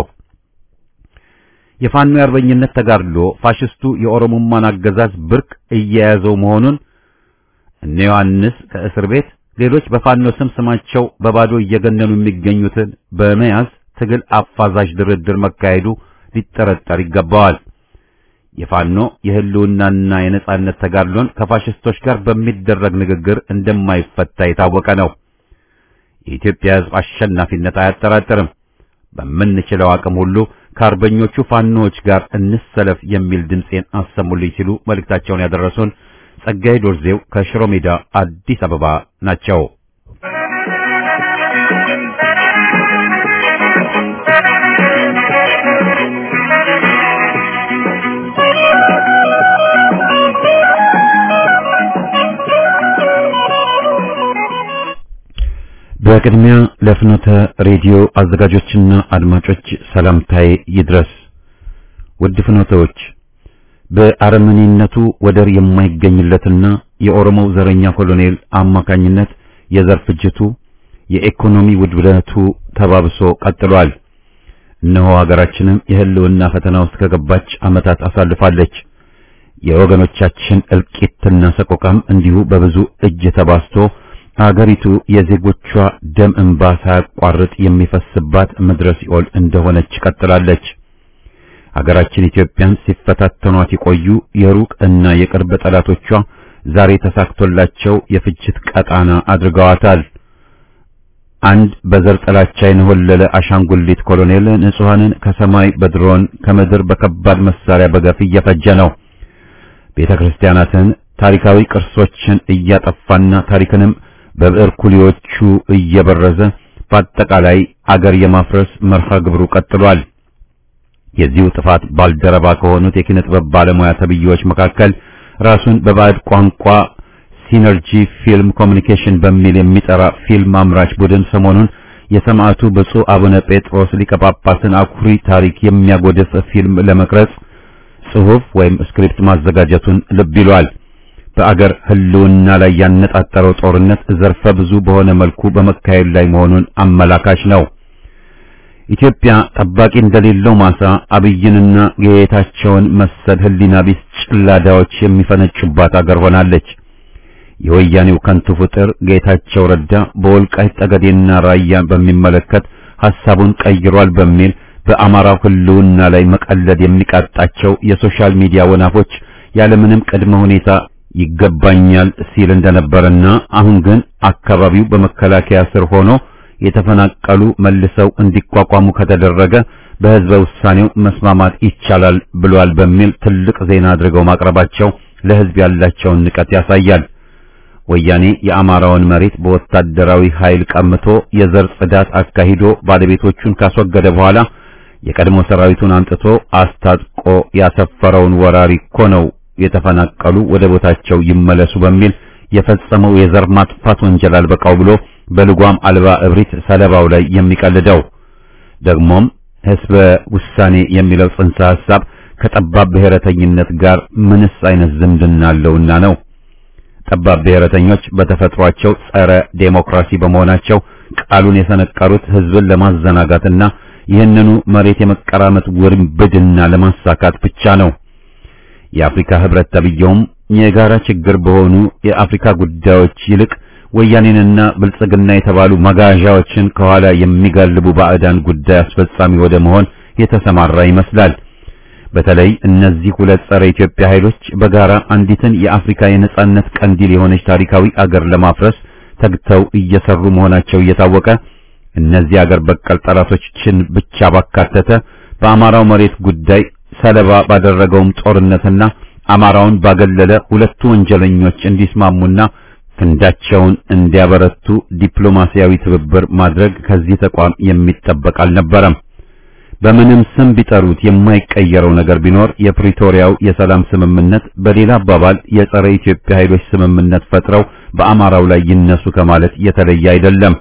የፋኖ የአርበኝነት ተጋድሎ ፋሽስቱ የኦሮሞማን አገዛዝ ብርክ እየያዘው መሆኑን እነ ዮሐንስ ከእስር ቤት ሌሎች በፋኖ ስም ስማቸው በባዶ እየገነኑ የሚገኙትን በመያዝ ትግል አፋዛዥ ድርድር መካሄዱ ሊጠረጠር ይገባዋል። የፋኖ የህልውናና የነጻነት ተጋድሎን ከፋሽስቶች ጋር በሚደረግ ንግግር እንደማይፈታ የታወቀ ነው። የኢትዮጵያ ሕዝብ አሸናፊነት አያጠራጥርም። በምንችለው አቅም ሁሉ ከአርበኞቹ ፋኖዎች ጋር እንሰለፍ የሚል ድምፄን አሰሙልኝ ሲሉ መልእክታቸውን ያደረሱን ጸጋዬ ዶርዜው ከሽሮ ሜዳ አዲስ አበባ ናቸው። በቅድሚያ ለፍኖተ ሬዲዮ አዘጋጆችና አድማጮች ሰላምታዬ ይድረስ። ውድ ፍኖተዎች በአረመኔነቱ ወደር የማይገኝለትና የኦሮሞው ዘረኛ ኮሎኔል አማካኝነት የዘር ፍጅቱ፣ የኢኮኖሚ ውድብደቱ ተባብሶ ቀጥሏል። እነሆ ሀገራችንም የህልውና ፈተና ውስጥ ከገባች ዓመታት አሳልፋለች። የወገኖቻችን እልቂትና ሰቆቃም እንዲሁ በብዙ እጅ ተባስቶ አገሪቱ የዜጎቿ ደም እንባ ሳያቋርጥ የሚፈስባት ምድረ ሲኦል እንደሆነች ቀጥላለች። ሀገራችን ኢትዮጵያን ሲፈታተኗት የቆዩ የሩቅ እና የቅርብ ጠላቶቿ ዛሬ ተሳክቶላቸው የፍጅት ቀጣና አድርገዋታል። አንድ በዘር ጥላቻ የነሆለለ አሻንጉሊት ኮሎኔል ንጹሐንን ከሰማይ በድሮን ከምድር በከባድ መሳሪያ በገፍ እየፈጀ ነው። ቤተ ክርስቲያናትን፣ ታሪካዊ ቅርሶችን እያጠፋና ታሪክንም በብዕር ኩሊዎቹ እየበረዘ በአጠቃላይ አገር የማፍረስ መርሃ ግብሩ ቀጥሏል። የዚሁ ጥፋት ባልደረባ ከሆኑት የኪነ ጥበብ ባለሙያ ተብዬዎች መካከል ራሱን በባዕድ ቋንቋ ሲነርጂ ፊልም ኮሚኒኬሽን በሚል የሚጠራ ፊልም አምራች ቡድን ሰሞኑን የሰማዕቱ ብፁዕ አቡነ ጴጥሮስ ሊቀ ጳጳስን አኩሪ ታሪክ የሚያጎድፍ ፊልም ለመቅረጽ ጽሑፍ ወይም ስክሪፕት ማዘጋጀቱን ልብ ይሏል። በአገር ሕልውና ላይ ያነጣጠረው ጦርነት ዘርፈ ብዙ በሆነ መልኩ በመካሄድ ላይ መሆኑን አመላካች ነው። ኢትዮጵያ ጠባቂ እንደሌለው ማሳ አብይንና ጌታቸውን መሰል ሕሊና ቢስ ጭላዳዎች የሚፈነጩባት አገር ሆናለች። የወያኔው ከንቱ ፍጥር ጌታቸው ረዳ በወልቃይት ጠገዴና ራያን በሚመለከት ሐሳቡን ቀይሯል በሚል በአማራው ሕልውና ላይ መቀለድ የሚቃጣቸው የሶሻል ሚዲያ ወናፎች ያለምንም ቅድመ ሁኔታ ይገባኛል ሲል እንደነበረና አሁን ግን አካባቢው በመከላከያ ስር ሆኖ የተፈናቀሉ መልሰው እንዲቋቋሙ ከተደረገ በሕዝበ ውሳኔው መስማማት ይቻላል ብሏል በሚል ትልቅ ዜና አድርገው ማቅረባቸው ለሕዝብ ያላቸውን ንቀት ያሳያል። ወያኔ የአማራውን መሬት በወታደራዊ ኃይል ቀምቶ የዘር ጽዳት አካሂዶ ባለቤቶቹን ካስወገደ በኋላ የቀድሞ ሰራዊቱን አምጥቶ አስታጥቆ ያሰፈረውን ወራሪ እኮ ነው የተፈናቀሉ ወደ ቦታቸው ይመለሱ በሚል የፈጸመው የዘር ማጥፋት ወንጀል አልበቃው ብሎ በልጓም አልባ እብሪት ሰለባው ላይ የሚቀልደው ደግሞም ሕዝበ ውሳኔ የሚለው ጽንሰ ሐሳብ ከጠባብ ብሔረተኝነት ጋር ምንስ አይነት ዝምድና አለውና ነው? ጠባብ ብሔረተኞች በተፈጥሯቸው ጸረ ዴሞክራሲ በመሆናቸው ቃሉን የሰነቀሩት ሕዝብን ለማዘናጋትና ይህንኑ መሬት የመቀራመት ውርብድና ለማሳካት ብቻ ነው። የአፍሪካ ህብረት ተብየውም የጋራ ችግር በሆኑ የአፍሪካ ጉዳዮች ይልቅ ወያኔንና ብልጽግና የተባሉ መጋዣዎችን ከኋላ የሚጋልቡ ባዕዳን ጉዳይ አስፈጻሚ ወደ መሆን የተሰማራ ይመስላል። በተለይ እነዚህ ሁለት ጸረ ኢትዮጵያ ኃይሎች በጋራ አንዲትን የአፍሪካ የነጻነት ቀንዲል የሆነች ታሪካዊ አገር ለማፍረስ ተግተው እየሰሩ መሆናቸው እየታወቀ እነዚህ አገር በቀል ጠላቶችን ብቻ ባካተተ በአማራው መሬት ጉዳይ ሰለባ ባደረገውም ጦርነትና አማራውን ባገለለ ሁለቱ ወንጀለኞች እንዲስማሙና ክንዳቸውን እንዲያበረቱ ዲፕሎማሲያዊ ትብብር ማድረግ ከዚህ ተቋም የሚጠበቅ አልነበረም። በምንም ስም ቢጠሩት የማይቀየረው ነገር ቢኖር የፕሪቶሪያው የሰላም ስምምነት፣ በሌላ አባባል የጸረ ኢትዮጵያ ኃይሎች ስምምነት ፈጥረው በአማራው ላይ ይነሱ ከማለት የተለየ አይደለም።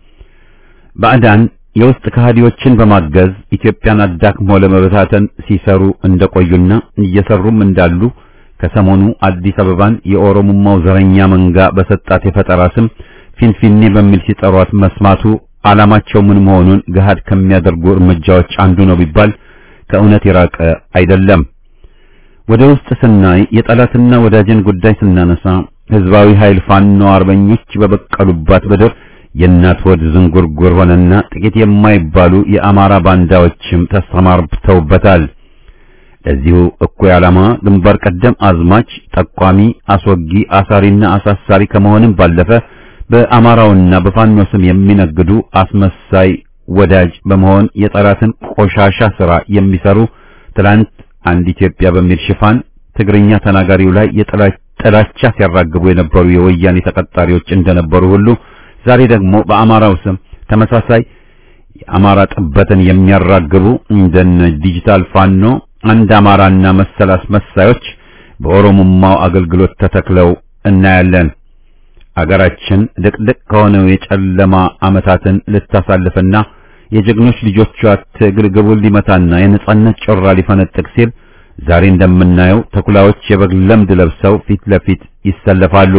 ባዕዳን የውስጥ ከሃዲዎችን በማገዝ ኢትዮጵያን አዳክሞ ለመበታተን ሲሰሩ እንደቆዩና እየሰሩም እንዳሉ ከሰሞኑ አዲስ አበባን የኦሮሞማው ዘረኛ መንጋ በሰጣት የፈጠራ ስም ፊንፊኔ በሚል ሲጠሯት መስማቱ ዓላማቸው ምን መሆኑን ገሃድ ከሚያደርጉ እርምጃዎች አንዱ ነው ቢባል ከእውነት የራቀ አይደለም። ወደ ውስጥ ስናይ የጠላትና ወዳጅን ጉዳይ ስናነሳ ህዝባዊ ኃይል ፋኖ አርበኞች በበቀሉባት ምድር የእናት ወድ ዝንጉርጉር ሆነና ጥቂት የማይባሉ የአማራ ባንዳዎችም ተሰማርተውበታል። ለዚሁ እኩይ ዓላማ ግንባር ቀደም አዝማች፣ ጠቋሚ፣ አስወጊ፣ አሳሪና አሳሳሪ ከመሆንም ባለፈ በአማራውና በፋኖ ስም የሚነግዱ አስመሳይ ወዳጅ በመሆን የጠላትን ቆሻሻ ሥራ የሚሰሩ ትላንት አንድ ኢትዮጵያ በሚል ሽፋን ትግርኛ ተናጋሪው ላይ የጥላቻ ሲያራግቡ የነበሩ የወያኔ ተቀጣሪዎች እንደነበሩ ሁሉ ዛሬ ደግሞ በአማራው ስም ተመሳሳይ የአማራ ጥበትን የሚያራግቡ እንደነ ዲጂታል ፋኖ አንድ አማራና መሰል አስመሳዮች በኦሮሞማው አገልግሎት ተተክለው እናያለን። አገራችን ድቅድቅ ከሆነው የጨለማ ዓመታትን ልታሳልፍና የጀግኖች ልጆቿ ትግል ግቡን ሊመታና የነጻነት ጮራ ሊፈነጥቅ ሲል ዛሬ እንደምናየው ተኩላዎች የበግ ለምድ ለብሰው ፊት ለፊት ይሰለፋሉ።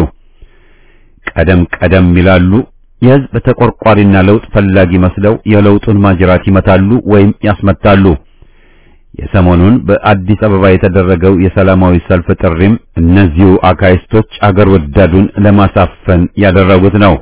ቀደም ቀደም ይላሉ። የሕዝብ ተቆርቋሪና ለውጥ ፈላጊ መስለው የለውጡን ማጅራት ይመታሉ ወይም ያስመታሉ። የሰሞኑን በአዲስ አበባ የተደረገው የሰላማዊ ሰልፍ ጥሪም እነዚሁ አካይስቶች አገር ወዳዱን ለማሳፈን ያደረጉት ነው።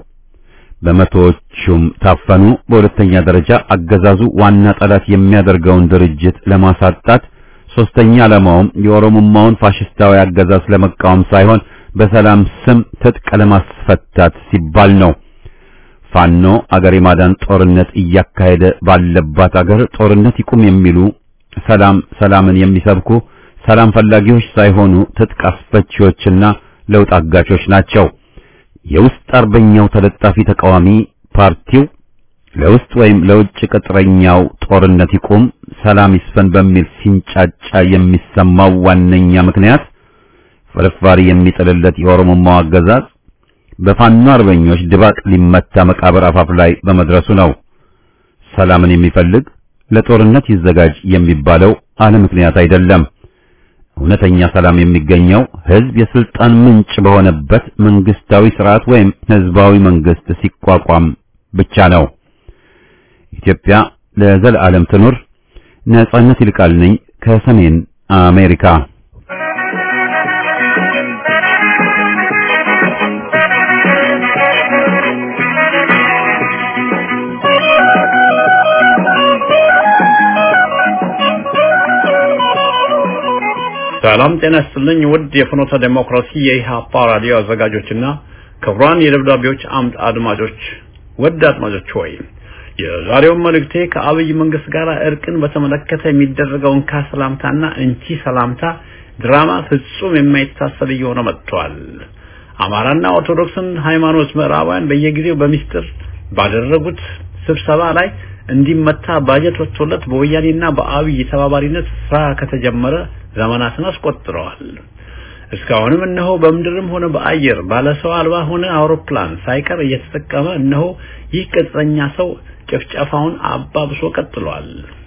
በመቶዎቹም ታፈኑ። በሁለተኛ ደረጃ አገዛዙ ዋና ጠላት የሚያደርገውን ድርጅት ለማሳጣት፣ ሶስተኛ ዓላማውም የኦሮሞማውን ፋሽስታዊ አገዛዝ ለመቃወም ሳይሆን በሰላም ስም ትጥቅ ለማስፈታት ሲባል ነው። ፋኖ አገር የማዳን ጦርነት እያካሄደ ባለባት አገር ጦርነት ይቁም የሚሉ ሰላም ሰላምን የሚሰብኩ ሰላም ፈላጊዎች ሳይሆኑ ትጥቅ አስፈቺዎችና ለውጥ አጋቾች ናቸው። የውስጥ አርበኛው ተለጣፊ ተቃዋሚ ፓርቲው ለውስጥ ወይም ለውጭ ቅጥረኛው ጦርነት ይቁም፣ ሰላም ይስፈን በሚል ሲንጫጫ የሚሰማው ዋነኛ ምክንያት ፍርፋሪ የሚጥልለት የኦሮሞማው አገዛዝ በፋኖ አርበኞች ድባቅ ሊመታ መቃብር አፋፍ ላይ በመድረሱ ነው። ሰላምን የሚፈልግ ለጦርነት ይዘጋጅ የሚባለው አለ ምክንያት አይደለም። እውነተኛ ሰላም የሚገኘው ሕዝብ የስልጣን ምንጭ በሆነበት መንግስታዊ ስርዓት ወይም ህዝባዊ መንግስት ሲቋቋም ብቻ ነው። ኢትዮጵያ ለዘላለም ትኑር። ነጻነት ይልቃል ነኝ ከሰሜን አሜሪካ። ሰላም ጤና ይስጥልኝ። ውድ የፍኖተ ዴሞክራሲ የኢህአፓ ራዲዮ አዘጋጆችና ክቡራን የደብዳቤዎች አምድ አድማጮች፣ ውድ አድማጮች ሆይ የዛሬውን መልእክቴ ከአብይ መንግስት ጋር እርቅን በተመለከተ የሚደረገውን ከሰላምታና እንቺ ሰላምታ ድራማ ፍጹም የማይታሰብ እየሆነ መጥቷል። አማራና ኦርቶዶክስን ሃይማኖት ምዕራባውያን በየጊዜው በሚስጥር ባደረጉት ስብሰባ ላይ እንዲመታ ባጀት ወጥቶለት በወያኔና በአብይ ተባባሪነት ስራ ከተጀመረ ዘመናትን አስቆጥረዋል። እስካሁንም እነሆ በምድርም ሆነ በአየር ባለሰው አልባ ሆነ አውሮፕላን ሳይቀር እየተጠቀመ እነሆ ይህ ቅጥረኛ ሰው ጭፍጨፋውን አባብሶ ቀጥሏል።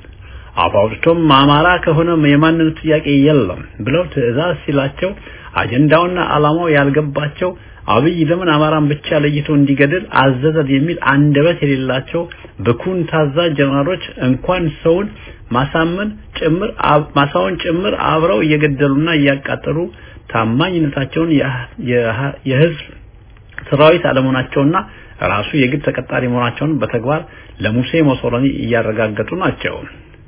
አባውድቶም አማራ ከሆነ የማንነት ጥያቄ የለም ብለው ትዕዛዝ ሲላቸው አጀንዳውና ዓላማው ያልገባቸው አብይ ለምን አማራን ብቻ ለይቶ እንዲገድል አዘዘን የሚል አንደበት የሌላቸው ብኩን ታዛዥ ጀነራሎች እንኳን ሰውን ማሳመን ጭምር ማሳውን ጭምር አብረው እየገደሉና እያቃጠሉ ታማኝነታቸውን የህዝብ ሰራዊት አለመሆናቸውና ራሱ የግድ ተቀጣሪ መሆናቸውን በተግባር ለሙሴ ሞሶሎኒ እያረጋገጡ ናቸው።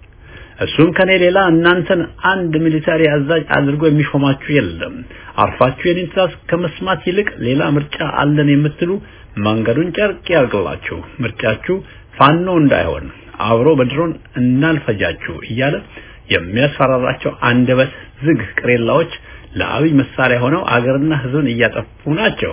እሱም ከኔ ሌላ እናንተን አንድ ሚሊታሪ አዛዥ አድርጎ የሚሾማችሁ የለም። አርፋችሁ የኔን ትእዛዝ ከመስማት ይልቅ ሌላ ምርጫ አለን የምትሉ መንገዱን ጨርቅ ያርግላችሁ። ምርጫችሁ ፋኖ እንዳይሆን አብሮ በድሮን እናልፈጃችሁ እያለ የሚያስፈራራቸው አንደበት ዝግ ቅሬላዎች ለአብይ መሳሪያ ሆነው አገርና ህዝብን እያጠፉ ናቸው።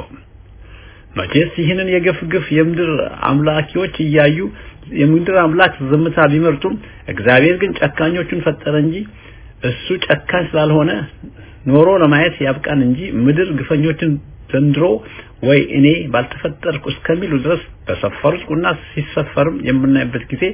መቼስ ይህንን የግፍ ግፍ የምድር አምላኪዎች እያዩ የምድር አምላክ ዝምታ ቢመርጡም እግዚአብሔር ግን ጨካኞቹን ፈጠረ እንጂ እሱ ጨካኝ ስላልሆነ ኖሮ ለማየት ያብቃን እንጂ ምድር ግፈኞችን ዘንድሮ ወይ እኔ ባልተፈጠርኩ እስከሚሉ ድረስ በሰፈሩት ቁና ሲሰፈርም የምናይበት ጊዜ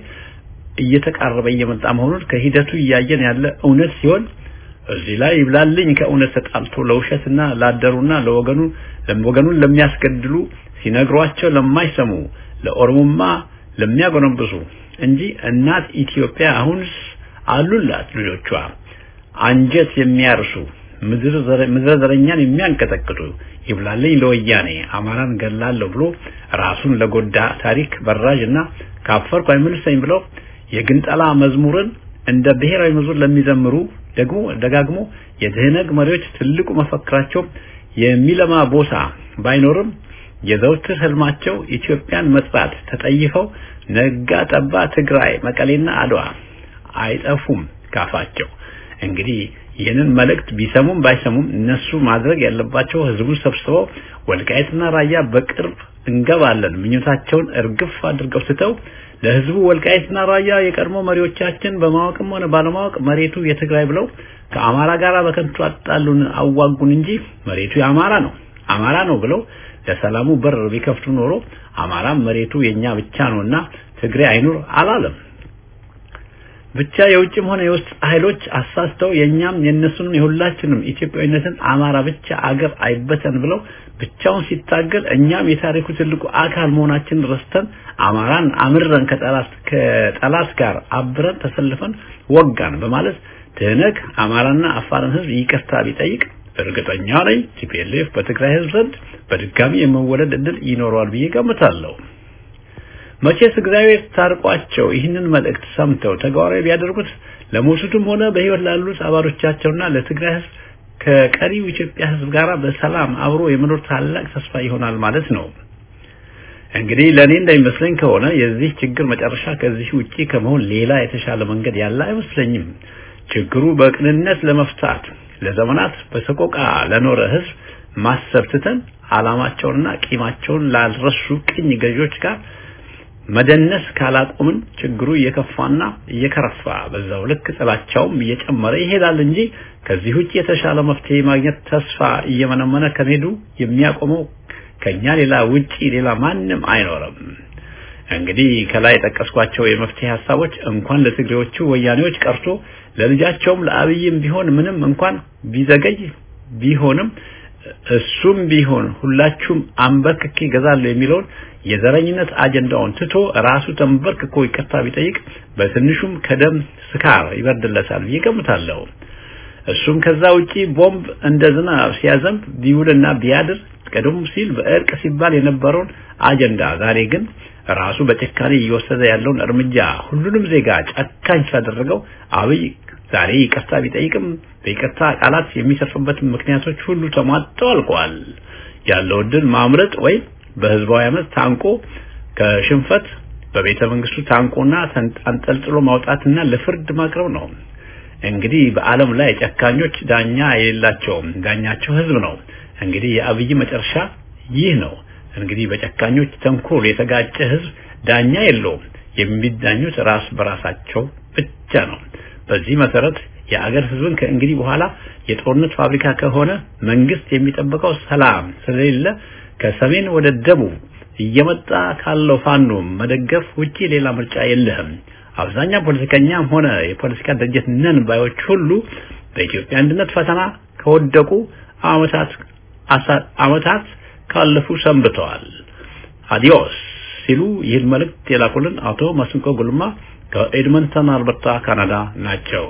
እየተቃረበ እየመጣ መሆኑን ከሂደቱ እያየን ያለ እውነት ሲሆን እዚህ ላይ ይብላልኝ ከእውነት ተጣልቶ ለውሸትና ላደሩና ለወገኑ ወገኑን ለሚያስገድሉ ሲነግሯቸው ለማይሰሙ ለኦሮሞማ ለሚያጎነብሱ እንጂ እናት ኢትዮጵያ አሁንስ አሉላት ልጆቿ አንጀት የሚያርሱ ምድረ ዘረኛን የሚያንቀጠቅጡ ይብላልኝ ለወያኔ አማራን ገላለሁ ብሎ ራሱን ለጎዳ ታሪክ በራዥ እና ካፈርኩ አይመልሰኝ ብለው የግንጠላ መዝሙርን እንደ ብሔራዊ መዝሙር ለሚዘምሩ ደግሞ ደጋግሞ የትህነግ መሪዎች ትልቁ መፈክራቸው የሚለማ ቦታ ባይኖርም የዘውትር ህልማቸው ኢትዮጵያን መጥራት ተጠይፈው ነጋ ጠባ ትግራይ፣ መቀሌና አድዋ አይጠፉም ካፋቸው። እንግዲህ ይህንን መልእክት ቢሰሙም ባይሰሙም እነሱ ማድረግ ያለባቸው ህዝቡን ሰብስበው ወልቃይትና ራያ በቅርብ እንገባለን ምኞታቸውን እርግፍ አድርገው ስተው ለህዝቡ ወልቃይትና ራያ የቀድሞ መሪዎቻችን በማወቅም ሆነ ባለማወቅ መሬቱ የትግራይ ብለው ከአማራ ጋር በከንቱ አጣሉን አዋጉን እንጂ መሬቱ የአማራ ነው አማራ ነው ብለው ለሰላሙ በር ቢከፍቱ ኖሮ አማራም መሬቱ የኛ ብቻ ነውና ትግሬ አይኑር አላለም። ብቻ የውጭም ሆነ የውስጥ ኃይሎች አሳስተው የኛም የነሱንም የሁላችንም ኢትዮጵያዊነትን አማራ ብቻ አገር አይበተን ብለው ብቻውን ሲታገል እኛም የታሪኩ ትልቁ አካል መሆናችንን ረስተን አማራን አምረን ከጠላት ከጠላት ጋር አብረን ተሰልፈን ወጋን በማለት ትህነግ አማራና አፋርን ህዝብ ይቅርታ ቢጠይቅ እርግጠኛ ነኝ ቲፒኤልኤፍ በትግራይ ህዝብ ዘንድ በድጋሚ የመወለድ እድል ይኖረዋል ብዬ ገምታለሁ። መቼስ እግዚአብሔር ታርቋቸው ይህንን መልእክት ሰምተው ተግባራዊ ቢያደርጉት ለሞቱትም ሆነ በህይወት ላሉት አባሎቻቸውና ለትግራይ ህዝብ ከቀሪው ኢትዮጵያ ህዝብ ጋር በሰላም አብሮ የመኖር ታላቅ ተስፋ ይሆናል ማለት ነው። እንግዲህ ለኔ እንደሚመስለኝ ከሆነ የዚህ ችግር መጨረሻ ከዚህ ውጪ ከመሆን ሌላ የተሻለ መንገድ ያለ አይመስለኝም። ችግሩ በቅንነት ለመፍታት ለዘመናት በሰቆቃ ለኖረ ህዝብ ማሰብ ትተን አላማቸውንና ቂማቸውን ላልረሱ ቅኝ ገዢዎች ጋር መደነስ ካላቆምን ችግሩ እየከፋና እየከረፋ በዛው ልክ ጥላቻውም እየጨመረ ይሄዳል እንጂ ከዚህ ውጭ የተሻለ መፍትሄ ማግኘት ተስፋ እየመነመነ ከመሄዱ የሚያቆመው ከኛ ሌላ ውጪ ሌላ ማንም አይኖርም። እንግዲህ ከላይ የጠቀስኳቸው የመፍትሄ ሀሳቦች እንኳን ለትግሬዎቹ ወያኔዎች ቀርቶ ለልጃቸውም ለአብይም ቢሆን ምንም እንኳን ቢዘገይ ቢሆንም እሱም ቢሆን ሁላችሁም አንበርክኬ ይገዛሉ የሚለውን የዘረኝነት አጀንዳውን ትቶ ራሱ ተንበርክኮ ይቅርታ ቢጠይቅ በትንሹም ከደም ስካር ይበርድለታል ብዬ እገምታለሁ። እሱም ከዛ ውጪ ቦምብ እንደ ዝናብ ሲያዘንብ ቢውልና ቢያድር ቀደም ሲል በእርቅ ሲባል የነበረውን አጀንዳ ዛሬ ግን ራሱ በጭካኔ እየወሰደ ያለውን እርምጃ ሁሉንም ዜጋ ጨካኝ ስላደረገው አብይ ዛሬ ይቅርታ ቢጠይቅም በይቅርታ ቃላት የሚሰርፍበት ምክንያቶች ሁሉ ተሟጠው አልቀዋል። ያለው እድል ማምረጥ ወይም በህዝባዊ አመት ታንቆ ከሽንፈት በቤተ መንግስቱ ታንቆና አንጠልጥሎ ማውጣትና ለፍርድ ማቅረብ ነው። እንግዲህ በዓለም ላይ ጨካኞች ዳኛ የሌላቸውም፣ ዳኛቸው ህዝብ ነው። እንግዲህ የአብይ መጨረሻ ይህ ነው። እንግዲህ በጨካኞች ተንኮል የተጋጨ ህዝብ ዳኛ የለውም። የሚዳኙት ራስ በራሳቸው ብቻ ነው። በዚህ መሰረት የአገር ህዝብን ከእንግዲህ በኋላ የጦርነት ፋብሪካ ከሆነ መንግስት የሚጠብቀው ሰላም ስለሌለ ከሰሜን ወደ ደቡብ እየመጣ ካለው ፋኖ መደገፍ ውጪ ሌላ ምርጫ የለህም። አብዛኛው ፖለቲከኛም ሆነ የፖለቲካ ድርጅት ነን ባዮች ሁሉ በኢትዮጵያ አንድነት ፈተና ከወደቁ አመታት አመታት ካለፉ ሰንብተዋል። አዲዮስ ሲሉ ይህን መልእክት የላኩልን አቶ መስንቆ ጉልማ ከኤድመንተን አልበርታ ካናዳ ናቸው።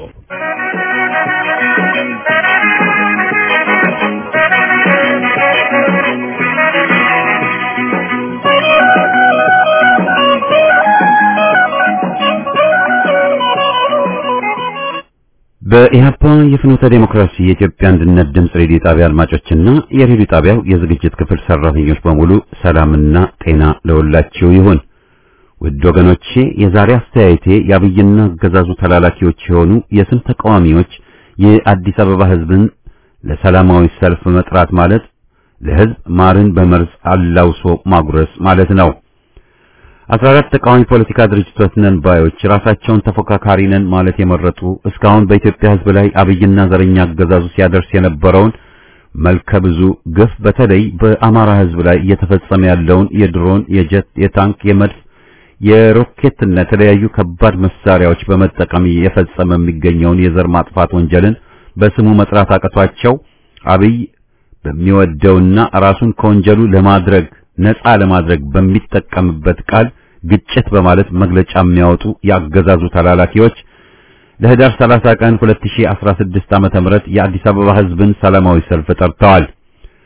በኢህአፓ የፍኖተ ዴሞክራሲ የኢትዮጵያ አንድነት ድምፅ ሬዲዮ ጣቢያ አድማጮችና የሬዲዮ ጣቢያው የዝግጅት ክፍል ሰራተኞች በሙሉ ሰላምና ጤና ለሁላችሁ ይሁን። ውድ ወገኖቼ የዛሬ አስተያየቴ የአብይና አገዛዙ ተላላኪዎች የሆኑ የስም ተቃዋሚዎች የአዲስ አበባ ህዝብን ለሰላማዊ ሰልፍ መጥራት ማለት ለህዝብ ማርን በመርዝ አላውሶ ማጉረስ ማለት ነው። 14 ተቃዋሚ ፖለቲካ ድርጅቶች ነን ባዮች ራሳቸውን ተፎካካሪ ነን ማለት የመረጡ እስካሁን በኢትዮጵያ ህዝብ ላይ አብይና ዘረኛ አገዛዙ ሲያደርስ የነበረውን መልከ ብዙ ግፍ በተለይ በአማራ ህዝብ ላይ እየተፈጸመ ያለውን የድሮን፣ የጀት፣ የታንክ፣ የመድፍ፣ የሮኬትና የተለያዩ ከባድ መሳሪያዎች በመጠቀም የፈጸመ የሚገኘውን የዘር ማጥፋት ወንጀልን በስሙ መጥራት አቅቷቸው አብይ በሚወደውና ራሱን ከወንጀሉ ለማድረግ ነፃ ለማድረግ በሚጠቀምበት ቃል ግጭት በማለት መግለጫ የሚያወጡ ያገዛዙ ተላላኪዎች ለህዳር 30 ቀን 2016 ዓመተ ምህረት የአዲስ አበባ ህዝብን ሰላማዊ ሰልፍ ጠርተዋል።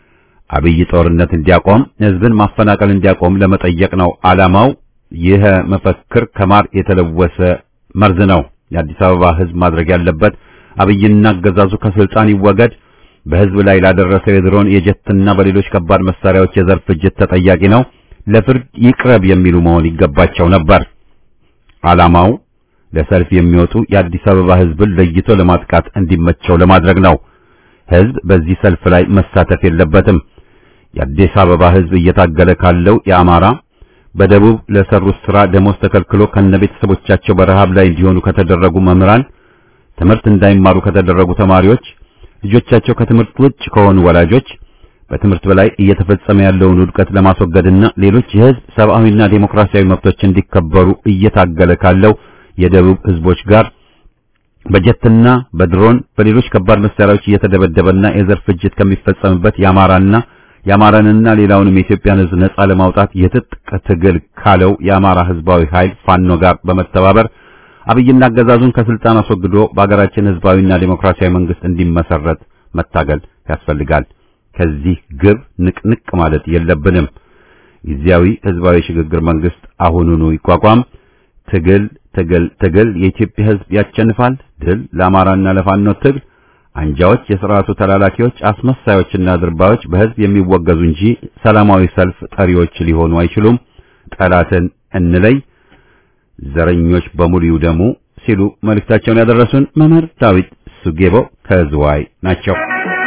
አብይ ጦርነት እንዲያቆም፣ ህዝብን ማፈናቀል እንዲያቆም ለመጠየቅ ነው ዓላማው። ይህ መፈክር ከማር የተለወሰ መርዝ ነው። የአዲስ አበባ ህዝብ ማድረግ ያለበት አብይና አገዛዙ ከስልጣን ይወገድ፣ በህዝብ ላይ ላደረሰው የድሮን የጀትና በሌሎች ከባድ መሳሪያዎች የዘር ፍጅት ተጠያቂ ነው፣ ለፍርድ ይቅረብ የሚሉ መሆን ይገባቸው ነበር። ዓላማው ለሰልፍ የሚወጡ የአዲስ አበባ ህዝብን ለይቶ ለማጥቃት እንዲመቸው ለማድረግ ነው። ህዝብ በዚህ ሰልፍ ላይ መሳተፍ የለበትም። የአዲስ አበባ ህዝብ እየታገለ ካለው የአማራ በደቡብ ለሰሩት ስራ ደሞዝ ተከልክሎ ከነቤተሰቦቻቸው በረሃብ ላይ እንዲሆኑ ከተደረጉ መምህራን፣ ትምህርት እንዳይማሩ ከተደረጉ ተማሪዎች፣ ልጆቻቸው ከትምህርት ውጭ ከሆኑ ወላጆች፣ በትምህርት በላይ እየተፈጸመ ያለውን ውድቀት ለማስወገድና ሌሎች የህዝብ ሰብአዊና ዴሞክራሲያዊ መብቶች እንዲከበሩ እየታገለ ካለው የደቡብ ህዝቦች ጋር በጀትና በድሮን በሌሎች ከባድ መሳሪያዎች እየተደበደበና የዘር ፍጅት ከሚፈጸምበት የአማራና የአማራንና ሌላውንም የኢትዮጵያን ህዝብ ነጻ ለማውጣት የትጥቅ ትግል ካለው የአማራ ህዝባዊ ኃይል ፋኖ ጋር በመተባበር አብይና አገዛዙን ከስልጣን አስወግዶ በአገራችን ህዝባዊና ዴሞክራሲያዊ መንግስት እንዲመሰረት መታገል ያስፈልጋል። ከዚህ ግብ ንቅንቅ ማለት የለብንም። ጊዜያዊ ህዝባዊ ሽግግር መንግስት አሁኑኑ ይቋቋም። ትግል ትግል ትግል የኢትዮጵያ ህዝብ ያቸንፋል። ድል ለአማራና ለፋኖ ትግል። አንጃዎች፣ የሥርዓቱ ተላላኪዎች፣ አስመሳዮችና ድርባዮች በህዝብ የሚወገዙ እንጂ ሰላማዊ ሰልፍ ጠሪዎች ሊሆኑ አይችሉም። ጠላትን እንለይ፣ ዘረኞች በሙሉ ይውደሙ ሲሉ መልእክታቸውን ያደረሱን መምህር ዳዊት ሱጌቦ ከዝዋይ ናቸው።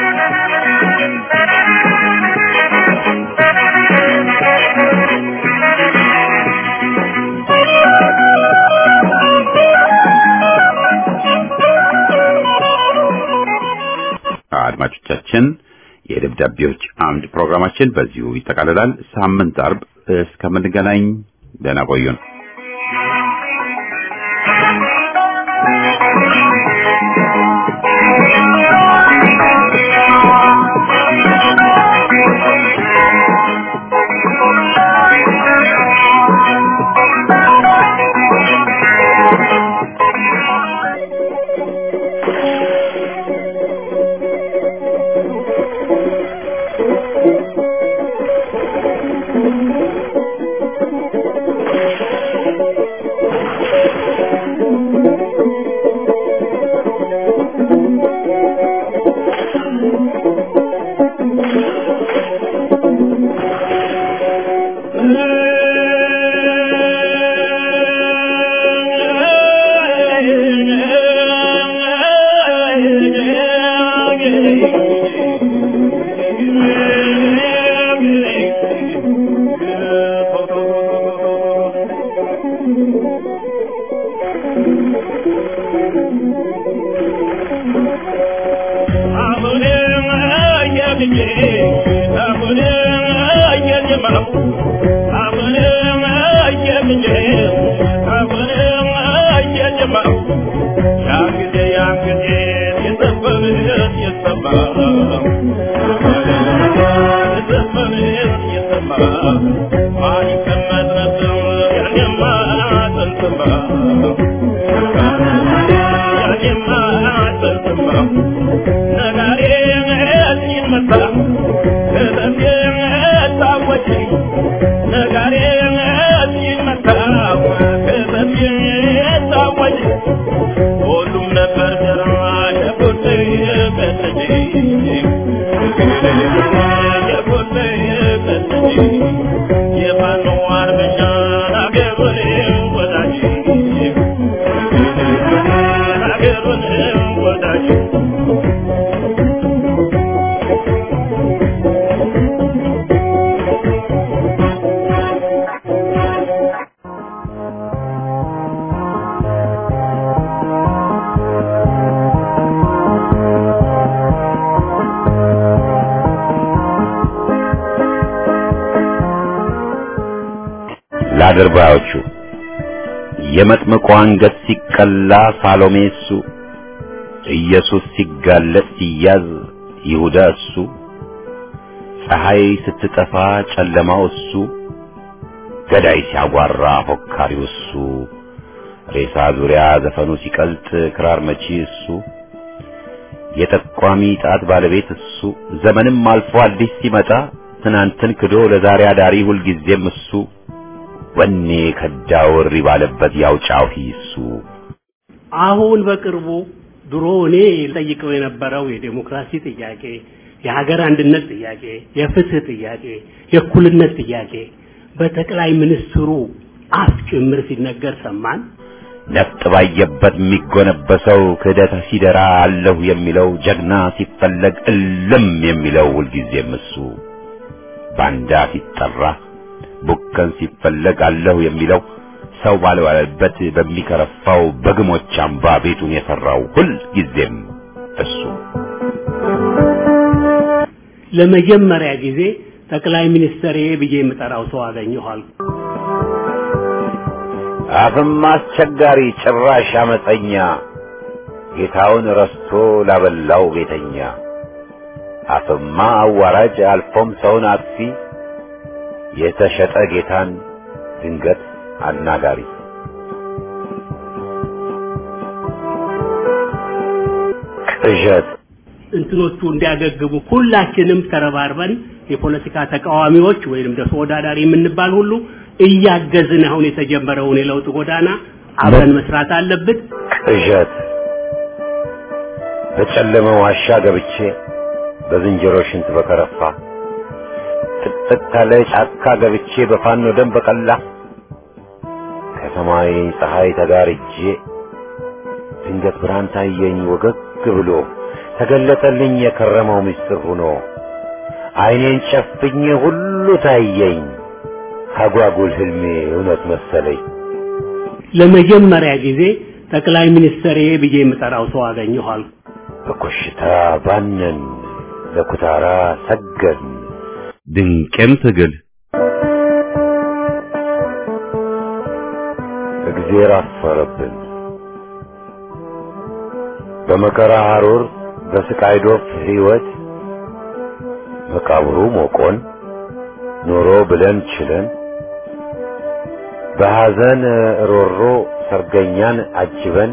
አድማጮቻችን የደብዳቤዎች አምድ ፕሮግራማችን በዚሁ ይጠቃልላል። ሳምንት አርብ እስከምንገናኝ ደህና ቆዩን። ለአድርባዮቹ የመጥምቁ አንገት ሲቀላ ሳሎሜ እሱ፣ ኢየሱስ ሲጋለጥ ሲያዝ ይሁዳ እሱ፣ ፀሐይ ስትጠፋ ጨለማው እሱ፣ ገዳይ ሲያጓራ ፎካሪው እሱ፣ ሬሳ ዙሪያ ዘፈኑ ሲቀልጥ ክራር መቺ እሱ፣ የጠቋሚ ጣት ባለቤት እሱ ዘመንም አልፎ አዲስ ሲመጣ ትናንትን ክዶ ለዛሬ አዳሪ ሁልጊዜም እሱ ወኔ ከዳውሪ ባለበት ያው ጫሂ እሱ አሁን በቅርቡ ድሮ እኔ ጠይቀው የነበረው የዴሞክራሲ ጥያቄ፣ የሀገር አንድነት ጥያቄ፣ የፍትህ ጥያቄ፣ የእኩልነት ጥያቄ በጠቅላይ ሚኒስትሩ አፍ ጭምር ሲነገር ሰማን። ነፍጥ ባየበት የሚጎነበሰው ክህደት ሲደራ አለሁ የሚለው ጀግና ሲፈለግ እልም የሚለው ሁልጊዜም እሱ ባንዳ ሲጠራ ቡከን ሲፈለግ አለሁ የሚለው ሰው ባልባለበት በሚከረፋው በግሞች አምባ ቤቱን የሰራው ሁልጊዜም እሱ ለመጀመሪያ ጊዜ ጠቅላይ ሚኒስትር ብዬ የምጠራው ሰው አገኘኋል። አፍም አስቸጋሪ ጭራሽ አመፀኛ ጌታውን ረስቶ ላበላው ቤተኛ አፍማ አዋራጅ አልፎም ሰውን አጥፊ የተሸጠ ጌታን ድንገት አናጋሪ ቅዠት እንትኖቹ እንዲያገግሙ ሁላችንም ተረባርበን የፖለቲካ ተቃዋሚዎች ወይንም ደግሞ ተወዳዳሪ የምንባል ሁሉ እያገዝን አሁን የተጀመረውን የለውጥ ጎዳና አብረን መስራት አለብን። ቅዠት በጨለመ ዋሻ ገብቼ በዝንጀሮ ሽንት በከረፋ ጥቅጥቅ ካለ ጫካ ገብቼ በፋኖ ደም በቀላ ከሰማይ ፀሐይ ተጋርጄ ድንገት ብርሃን ታየኝ ወገግ ብሎ ተገለጠልኝ የከረመው ምስጢር ሆኖ አይኔን ጨፍኜ ሁሉ ታየኝ አጓጉል ህልሜ እውነት መሰለኝ። ለመጀመሪያ ጊዜ ጠቅላይ ሚኒስትር ብዬ የምጠራው ሰው አገኘኋል። በኮሽታ ባነን ለኩታራ ሰገን ድንቅም ትግል እግዜር አፈረብን በመከራ ሐሩር በስቃይ ዶፍ ሕይወት መቃብሩ ሞቆን ኖሮ ብለን ችለን በሐዘን ሮሮ ሰርገኛን አጅበን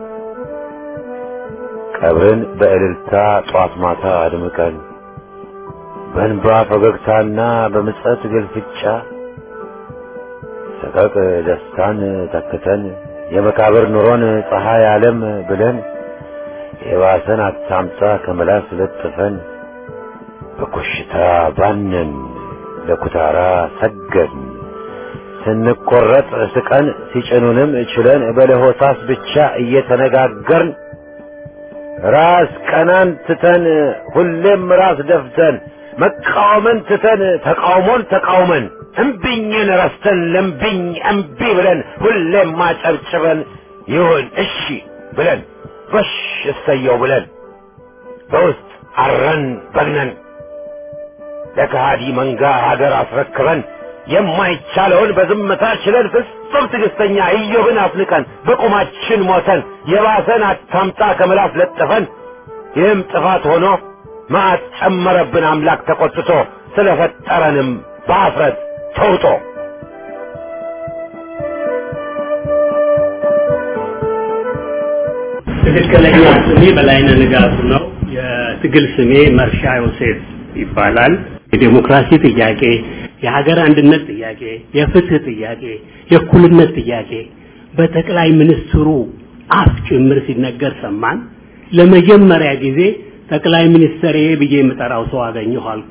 ቀብርን በእልልታ ጧት ማታ አድምቀን በእንባ ፈገግታና በምጸት ግልፍጫ ሰቀቅ ደስታን ተክተን የመቃብር ኑሮን ፀሐይ ዓለም ብለን የባሰን አታምጣ ከመላስ ለጥፈን በኮሽታ ባነን ለኩታራ ሰገን ስንቆረጥ ስቀን ሲጭኑንም ችለን በለሆሳስ ብቻ እየተነጋገርን ራስ ቀናን ትተን ሁሌም ራስ ደፍተን መቃወምን ትተን ተቃውሞን ተቃውመን እምቢኝን ረስተን ለምቢኝ እምቢ ብለን ሁሌም ማጨብጭበን ይሁን እሺ ብለን ጎሽ እሰየው ብለን በውስጥ አረን በግነን ለከሃዲ መንጋ ሀገር አስረክበን የማይቻለውን በዝምታ ችለን ፍጹም ትዕግስተኛ ኢዮብን አፍንቀን በቁማችን ሞተን የባሰን አታምጣ ከምላስ ለጥፈን ይህም ጥፋት ሆኖ መዓት ጨመረብን አምላክ ተቆጥቶ ስለፈጠረንም በአፍረት ተውጦ ትክክለኛ ስሜ በላይነህ ንጋቱ ነው። የትግል ስሜ መርሻ ዮሴፍ ይባላል። የዴሞክራሲ ጥያቄ፣ የሀገር አንድነት ጥያቄ፣ የፍትህ ጥያቄ፣ የእኩልነት ጥያቄ በጠቅላይ ሚኒስትሩ አፍ ጭምር ሲነገር ሰማን። ለመጀመሪያ ጊዜ ጠቅላይ ሚኒስትር ብዬ የምጠራው ሰው አገኘሁ አልኩ።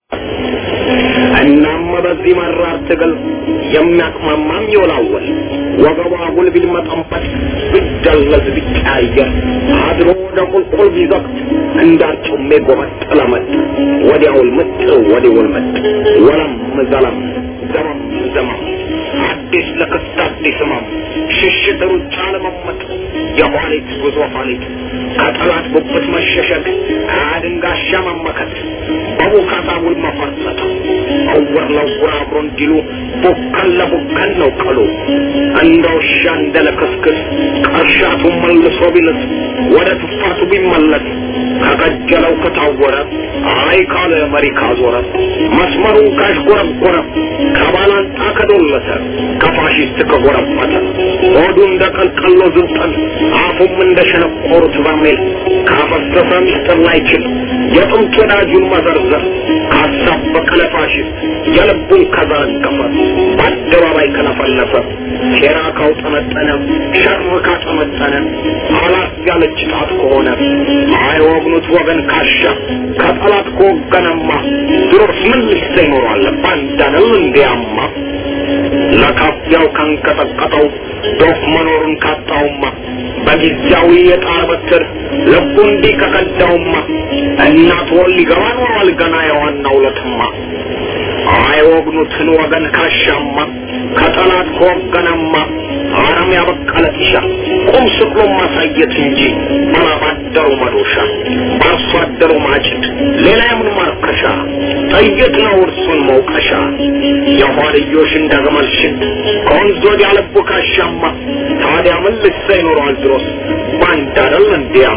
እናም በዚህ መራር ትግል የሚያቅማማም ይወላወል ወገቧ አጉል ቢልመጠንበት ቢደለዝ ቢቀያየር አድሮ ወደ ቁልቁል ቢዘቅት እንዳርጩሜ ጎመጥ ለመጥ ወዲያውል ምጥ ወዲውል መጥ ወለም ዘለም ዘመም ዘመም አዲስ ለክስት አዲስ ህመም ሽሽት ሩጫ ለመመጥ የኋሊት ጉዞ ኋሊት ከጠላት ጉብት መሸሸግ አድንጋሻ መመከት በቡካታ ውል መፈርጠጥ እውር ለውር አብሮ እንዲሉ ቡከን ለቡከን ነው ቀሉ እንደ ውሻ እንደ ለክስክስ ቀርሻቱ መልሶ ቢልስ ወደ ትፋቱ ቢመለስ ከቀጀለው ከታወረ አይ ካለ መሪ ካዞረ መስመሩን ካሽጎረጎረ ከባላንጣ ከዶለተ ከፋሽስት ከጎረበተ ሆዱ እንደ ቀልቀሎ ዝብጠን አፉም እንደ ሸነቆሩት በርሜል ካፈሰሰ ሚስጥር ላይችል የጥንት ወዳጁን መዘርዘር ካሳበቀ ለፋሽስት የልቡን ከዘረገፈ በአደባባይ ከለፈለፈ ሴራ ካውጠመጠነ ሸር ካጠመጠነ አላት ያለች ጣት ከሆነ አይወግኑት ወገን ካሻ ከጠላት ከወገነማ ድሮስ ምን ልሰ ይኖራል ባንዳነው እንዲያማ ለካፊያው ካንቀጠቀጠው ዶፍ መኖሩን ካጣውማ በጊዜያዊ የጣር በትር ልቡ እንዲህ ከቀዳውማ እናት ወል ሊገባ ኖሯል ገና የዋናው ለትማ አይወግኑትን ወገን ካሻማ ከጠላት ከወገነማ አረም ያበቀለ ጢሻ ቁም ስቅሎ ማሳየት እንጂ ባላባደሩ መዶሻ በአርሶ አደሩ ማጭድ ሌላ የምን ማርከሻ ጥይት ነው እርሱን መውቀሻ የኋልዮሽ እንደ ግመል ሽት ከወንዝ ወዲያ ልቡ ካሻማ ታዲያ ምን ልሳ ይኖረዋል ድሮስ ባንድ አይደል እንዲያማ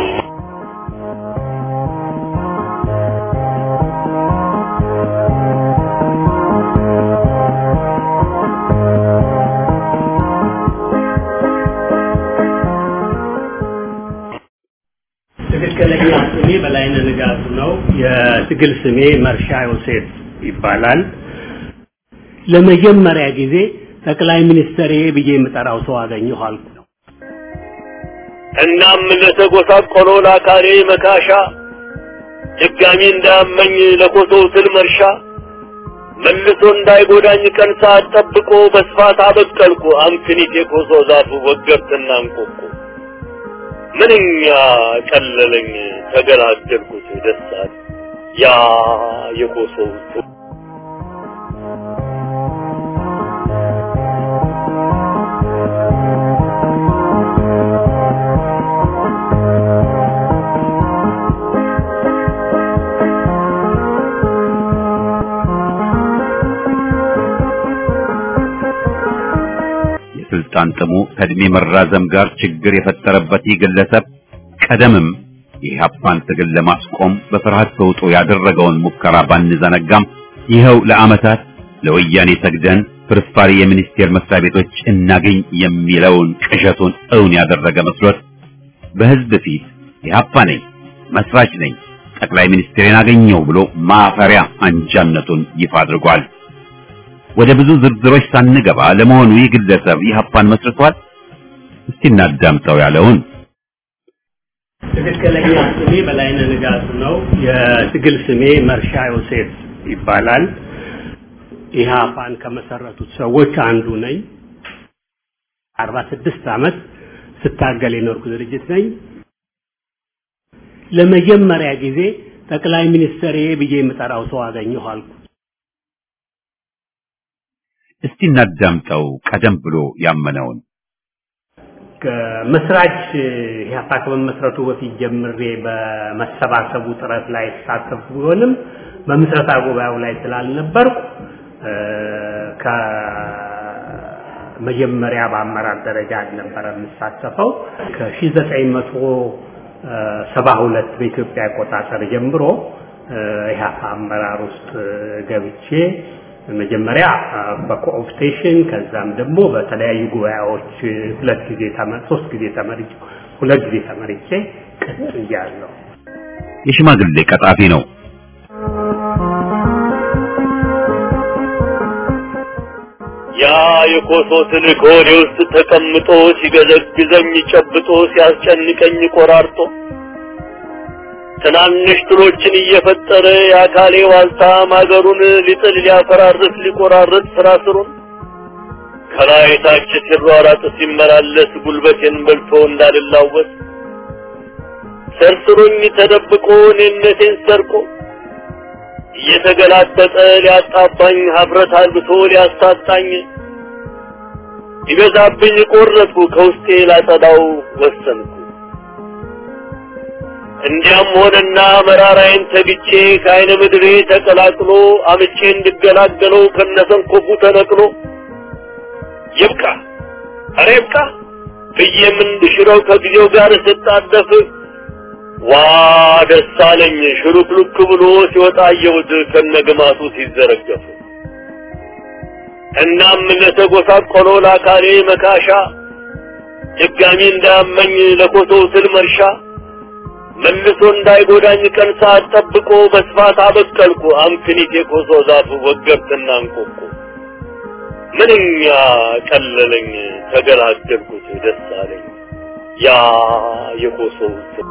ትክክለኛ ስሜ በላይነህ ንጋቱ ነው። የትግል ስሜ መርሻ ዮሴፍ ይባላል። ለመጀመሪያ ጊዜ ጠቅላይ ሚኒስትር ብዬ የምጠራው ሰው አገኘሁ አልኩ ነው። እናም ለተጎሳቆለው ለአካሌ መካሻ ድጋሚ እንዳያመኝ ለኮሶው ስል መርሻ መልሶ እንዳይጎዳኝ ቀን ሰዓት ጠብቆ በስፋት አበቀልኩ አምክኒት የኮሶ ዛፉ ወገብትና እንቆቆ ምንኛ ቀለለኝ ተገላገልኩት ደስታት ያ የኮሶው የስልጣን ጥሙ ከእድሜ መራዘም ጋር ችግር የፈጠረበት ይህ ግለሰብ ቀደምም የኢህአፓን ትግል ለማስቆም በፍርሃት ተውጦ ያደረገውን ሙከራ ባንዘነጋም ይኸው ለዓመታት ለወያኔ ሰግደን ፍርፋሪ የሚኒስቴር መስሪያ ቤቶች እናገኝ የሚለውን ቅዠቱን እውን ያደረገ መስሎት በህዝብ ፊት ኢህአፓ ነኝ፣ መስራች ነኝ፣ ጠቅላይ ሚኒስትሬን አገኘው ብሎ ማፈሪያ አንጃነቱን ይፋ አድርጓል። ወደ ብዙ ዝርዝሮች ሳንገባ ለመሆኑ ይህ ግለሰብ ኢህአፓን መስርቷል? እስቲ እናዳምጠው ያለውን ትክክለኛ ስሜ በላይነህ ንጋቱ ነው። የትግል ስሜ መርሻ ዮሴፍ ይባላል። ኢህአፓን ከመሰረቱት ሰዎች አንዱ ነኝ። አርባ ስድስት ዓመት ስታገል የኖርኩ ድርጅት ነኝ። ለመጀመሪያ ጊዜ ጠቅላይ ሚኒስትር ብዬ የምጠራው ሰው አገኘሁ አልኩ። እስቲ እናዳምጠው ቀደም ብሎ ያመነውን ከመስራች ኢህአፓ ከመመስረቱ በፊት ጀምሬ በመሰባሰቡ ጥረት ላይ ተሳተፉ ቢሆንም በምስረታ ጉባኤው ላይ ስላልነበርኩ ከመጀመሪያ በአመራር ደረጃ አልነበረ የምሳተፈው ከ1972 በኢትዮጵያ አቆጣጠር ጀምሮ ኢህአፓ አመራር ውስጥ ገብቼ መጀመሪያ በኮኦፕቴሽን ከዛም ደግሞ በተለያዩ ጉባኤዎች ሁለት ጊዜ ተመር ሶስት ጊዜ ተመርጬ ሁለት ጊዜ ተመርጬ ቀጥያለሁ። የሽማግሌ ቀጣፊ ነው። ያ የኮሶ ትልቅ ሆዴ ውስጥ ተቀምጦ ሲገዘግዘኝ ጨብጦ ሲያስጨንቀኝ ቆራርጦ ትናንሽ ትሎችን እየፈጠረ የአካሌ ዋልታ ማገሩን ሊጥል ሊያፈራርስ ሊቆራርጥ ስራ ስሩን ከላይ ታች ሲሯራጥ ሲመላለስ ጉልበቴን በልቶ እንዳልላወስ ሰርስሮኝ ተደብቆ እኔነቴን ሰርቆ እየተገላጠጠ ሊያጣባኝ ሀፍረት አልብቶ ሊያሳጣኝ ይበዛብኝ ቆረጥኩ ከውስጤ ላጸዳው ወሰንኩ። እንዲያም ሆነና መራራዬን ተግቼ ከአይነ ምድሬ ተቀላቅሎ አምቼ እንድገላገለው ከነሰንኮፉ ተነቅሎ ይብቃ፣ ኧረ ይብቃ ብዬም እንድሽረው ከጊዜው ጋር ስጣደፍ ዋ ደስ አለኝ ሽሉክሉክ ብሎ ሲወጣ አየሁት ከነግማቱ ሲዘረገፉ። እናም ለተጎሳቆሎ ለአካሌ መካሻ ድጋሚ እንዳያመኝ ለኮሶው ስል መርሻ መልሶ እንዳይጎዳኝ ቀን ሰዓት ጠብቆ በስፋት አበቀልኩ አምክኒት የኮሶ ዛፍ ወገብትና እንቆቁ ምንኛ ቀለለኝ ተገላገልኩት ደስ አለኝ ያ የኮሶው ስም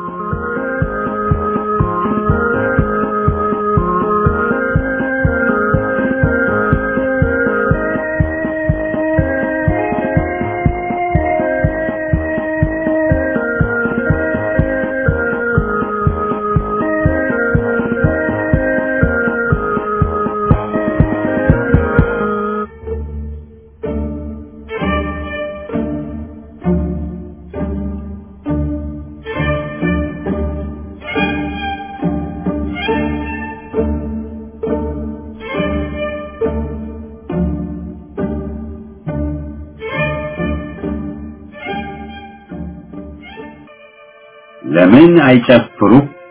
ለምን አይጨፍሩ?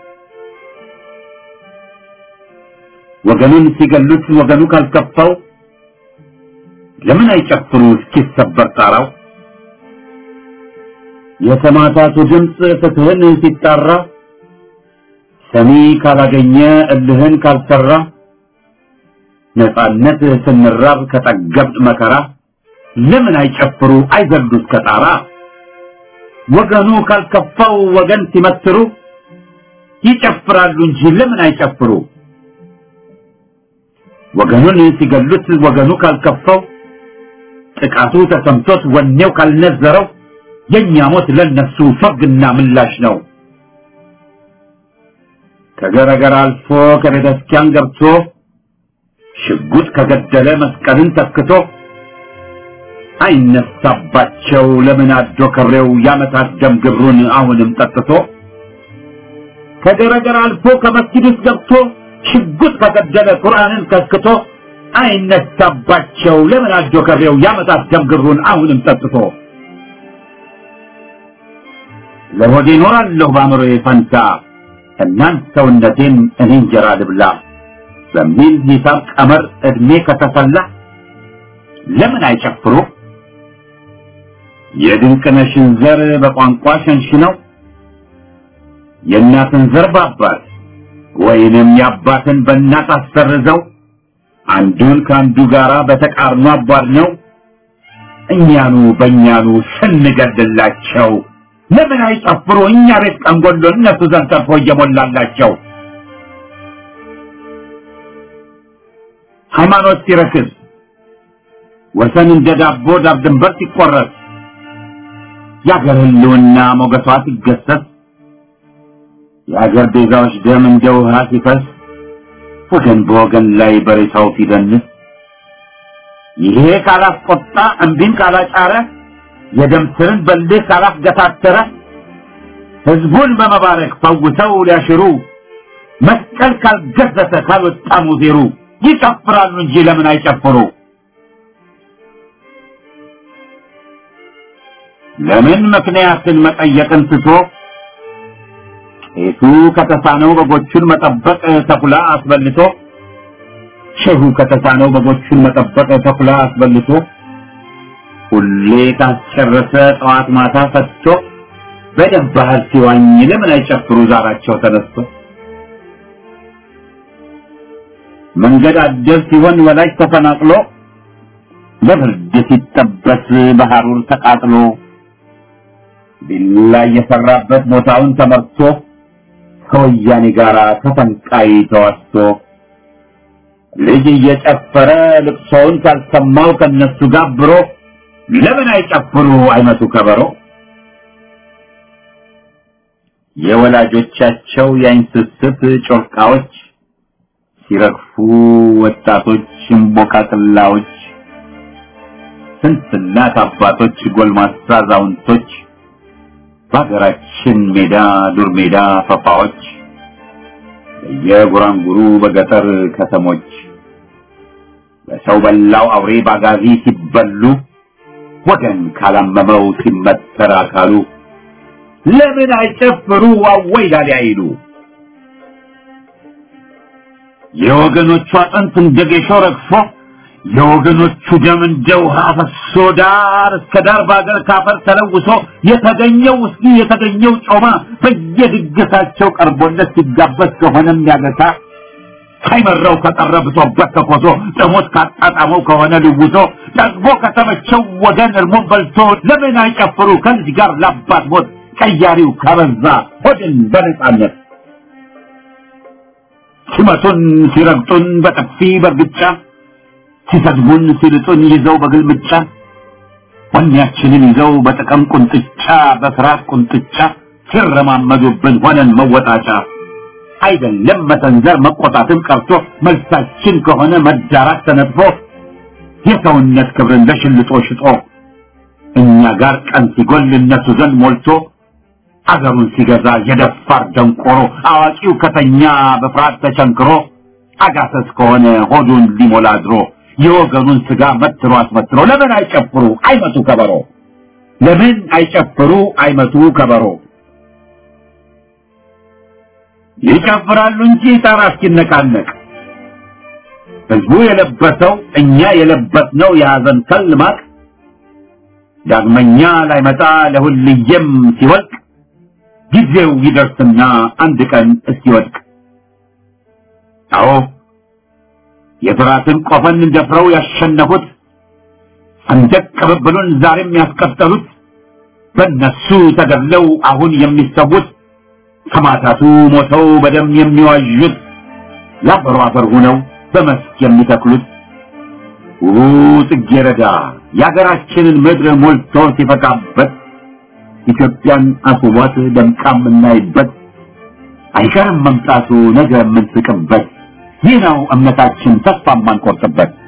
ወገኑን ሲገሉት ወገኑ ካልከፋው ለምን አይጨፍሩ እስኪሰበር ጣራው? የሰማዕታቱ ድምፅ ፍትህን ሲጣራ ሰሚ ካላገኘ እልህን ካልሰራ ነፃነት ስንራብ ከጠገብጥ መከራ ለምን አይጨፍሩ አይዘሉ እስከ ጣራ? ወገኑ ካልከፋው ወገን ሲመትሩ ይጨፍራሉ እንጂ ለምን አይጨፍሩ? ወገኑን ሲገሉት ወገኑ ካልከፋው ጥቃቱ ተሰምቶት ወኔው ካልነዘረው የእኛ ሞት ለነሱ ፈርግና ምላሽ ነው። ከገረገር አልፎ ከቤተ ክርስቲያን ገብቶ ሽጉጥ ከገደለ መስቀልን ተክቶ አይነሳባቸው ለምን አዶ ከሬው ያመታት ደም ግብሩን አሁንም ጠጥቶ ከገረገር አልፎ ከመስጊድ ውስጥ ገብቶ ሽጉጥ ከገደለ ቁርአንን ከስክቶ አይነሳባቸው ለምን አዶ ከሬው ያመታት ደም ግብሩን አሁንም ጠጥቶ ለሆዴ እኖራለሁ በአእምሮዬ ፈንታ እናንት ሰውነቴን እኔ እንጀራ ልብላ በሚል ሂሳብ ቀመር እድሜ ከተሰላ ለምን አይጨፍሩ? የድንቅነሽን ዘር በቋንቋ ሸንሽነው የእናትን ዘር በአባት ወይንም የአባትን በእናት አሰርዘው አንዱን ከአንዱ ጋራ በተቃርኖ አቧድ ነው እኛኑ በእኛኑ ስንገድላቸው ለምን አይጨፍሩ? እኛ ቤት ቀንጎሎ እነሱ ዘንድ ተርፎ እየሞላላቸው ሃይማኖት ሲረክስ ወሰን እንደ ዳቦ ዳብ ድንበር ሲቆረጥ የአገር ህልውና ሞገሷ ሲገሰስ የአገር ቤዛዎች ደም እንደ ውሃ ሲፈስ ወገን በወገን ላይ በሬሳው ሲደንስ ይሄ ካላስቆጣ እምቢን ካላጫረ የደም ስርን በልህ ካላስገታተረ ህዝቡን በመባረክ ፈውሰው ሊያሽሩ መስቀል ካልገዘተ ካልወጣ ሙዜሩ ይጨፍራሉ እንጂ ለምን አይጨፍሩ? ለምን ምክንያትን መጠየቅን ትቶ ቄሱ ከተሳነው በጎቹን መጠበቅ ተኩላ አስበልቶ ሼሁ ከተሳነው በጎቹን መጠበቅ ተኩላ አስበልቶ ሁሌ ካስጨረሰ ጠዋት ማታ ፈትቶ በደም ባህር ሲዋኝ ለምን አይጨፍሩ ዛራቸው ተነስቶ መንገድ አደር ሲሆን ወላጅ ተፈናቅሎ ለብርድ ሲጠበስ በሐሩር ተቃጥሎ ቢላ የሰራበት ቦታውን ተመርቶ ከወያኔ ጋር ተፈንቃይ ተዋስቶ ልጅ እየጨፈረ ልቅሶውን ካልሰማው ከነሱ ጋብሮ ለምን አይጨፍሩ አይመቱ ከበሮ የወላጆቻቸው የአይን ስስት ጮርቃዎች ሲረግፉ ወጣቶች እምቦቃቅላዎች ስንት እናት አባቶች ጎልማሳ አዛውንቶች በሀገራችን ሜዳ ዱር ሜዳ ፈፋዎች በየጉራንጉሩ በገጠር ከተሞች በሰው በላው አውሬ ባጋዚ ሲበሉ ወገን ካላመመው ሲመተር አካሉ ለምን አይጨፍሩ አወይ ላሊ አይሉ የወገኖቹ አጥንት እንደ ጌሾ ረግፎ የወገኖቹ ደም እንደ ውሃ ፈሶ ዳር እስከ ዳር በአገር ካፈር ተለውሶ የተገኘው ውስኪ የተገኘው ጮማ በየድግሳቸው ቀርቦለት ሲጋበዝ ከሆነ የሚያገሳ ሳይመራው ከቀረ ብሶበት ከኮሶ ጥሞት ካጣጣመው ከሆነ ልውሶ ደግሞ ከተመቸው ወገን እርሞን በልቶ ለምን አይጨፍሩ ከልጅ ጋር ላባት ሞት ቀያሪው ከበዛ ሆድን በነጻነት ሲመቱን ሲረግጡን በጥፊ በርግጫ ሲሰድቡን ሲልጡን ይዘው በግልምጫ ወኔያችንን ይዘው በጥቅም ቁንጥጫ በፍርሃት ቁንጥጫ ሲረማመዱብን ሆነን መወጣጫ አይደለም መሰንዘር መቆጣትን ቀርቶ መልሳችን ከሆነ መዳራት ተነጥፎ የሰውነት ክብርን ለሽልጦ ሽጦ እኛ ጋር ቀን ሲጎል እነሱ ዘንድ ሞልቶ አገሩን ሲገዛ የደፋር ደንቆሮ አዋቂው ከተኛ በፍርሃት ተቸንክሮ አጋሰስ ከሆነ ሆዱን ሊሞላ አድሮ የወገኑን ስጋ መትሮ አስመትሮ ለምን አይጨፍሩ አይመቱ ከበሮ ለምን አይጨፍሩ አይመቱ ከበሮ ይጨፍራሉ እንጂ ጣራ እስኪነቃነቅ ህዝቡ የለበሰው እኛ የለበስነው የሐዘን ከል ማቅ ዳግመኛ ላይመጣ ለሁልየም ሲወልቅ ጊዜው ይደርስና አንድ ቀን እስኪወድቅ አዎ የፍራትን ቆፈን ደፍረው ያሸነፉት ሰንደቅ ቅብብሉን ዛሬም ያስቀጠሉት በእነሱ ተገድለው አሁን የሚሰዉት ሰማዕታቱ ሞተው በደም የሚዋዡት ለአፈሩ አፈር ሆነው በመስክ የሚተክሉት ውቡ ጽጌረዳ የአገራችንን ምድር ሞልቶ ሲፈካበት ኢትዮጵያን አስቧት ደምቃ የምናይበት አይቀርም መምጣቱ ነገ የምንስቅበት ይህ ነው እምነታችን ተስፋ የማንቆርጥበት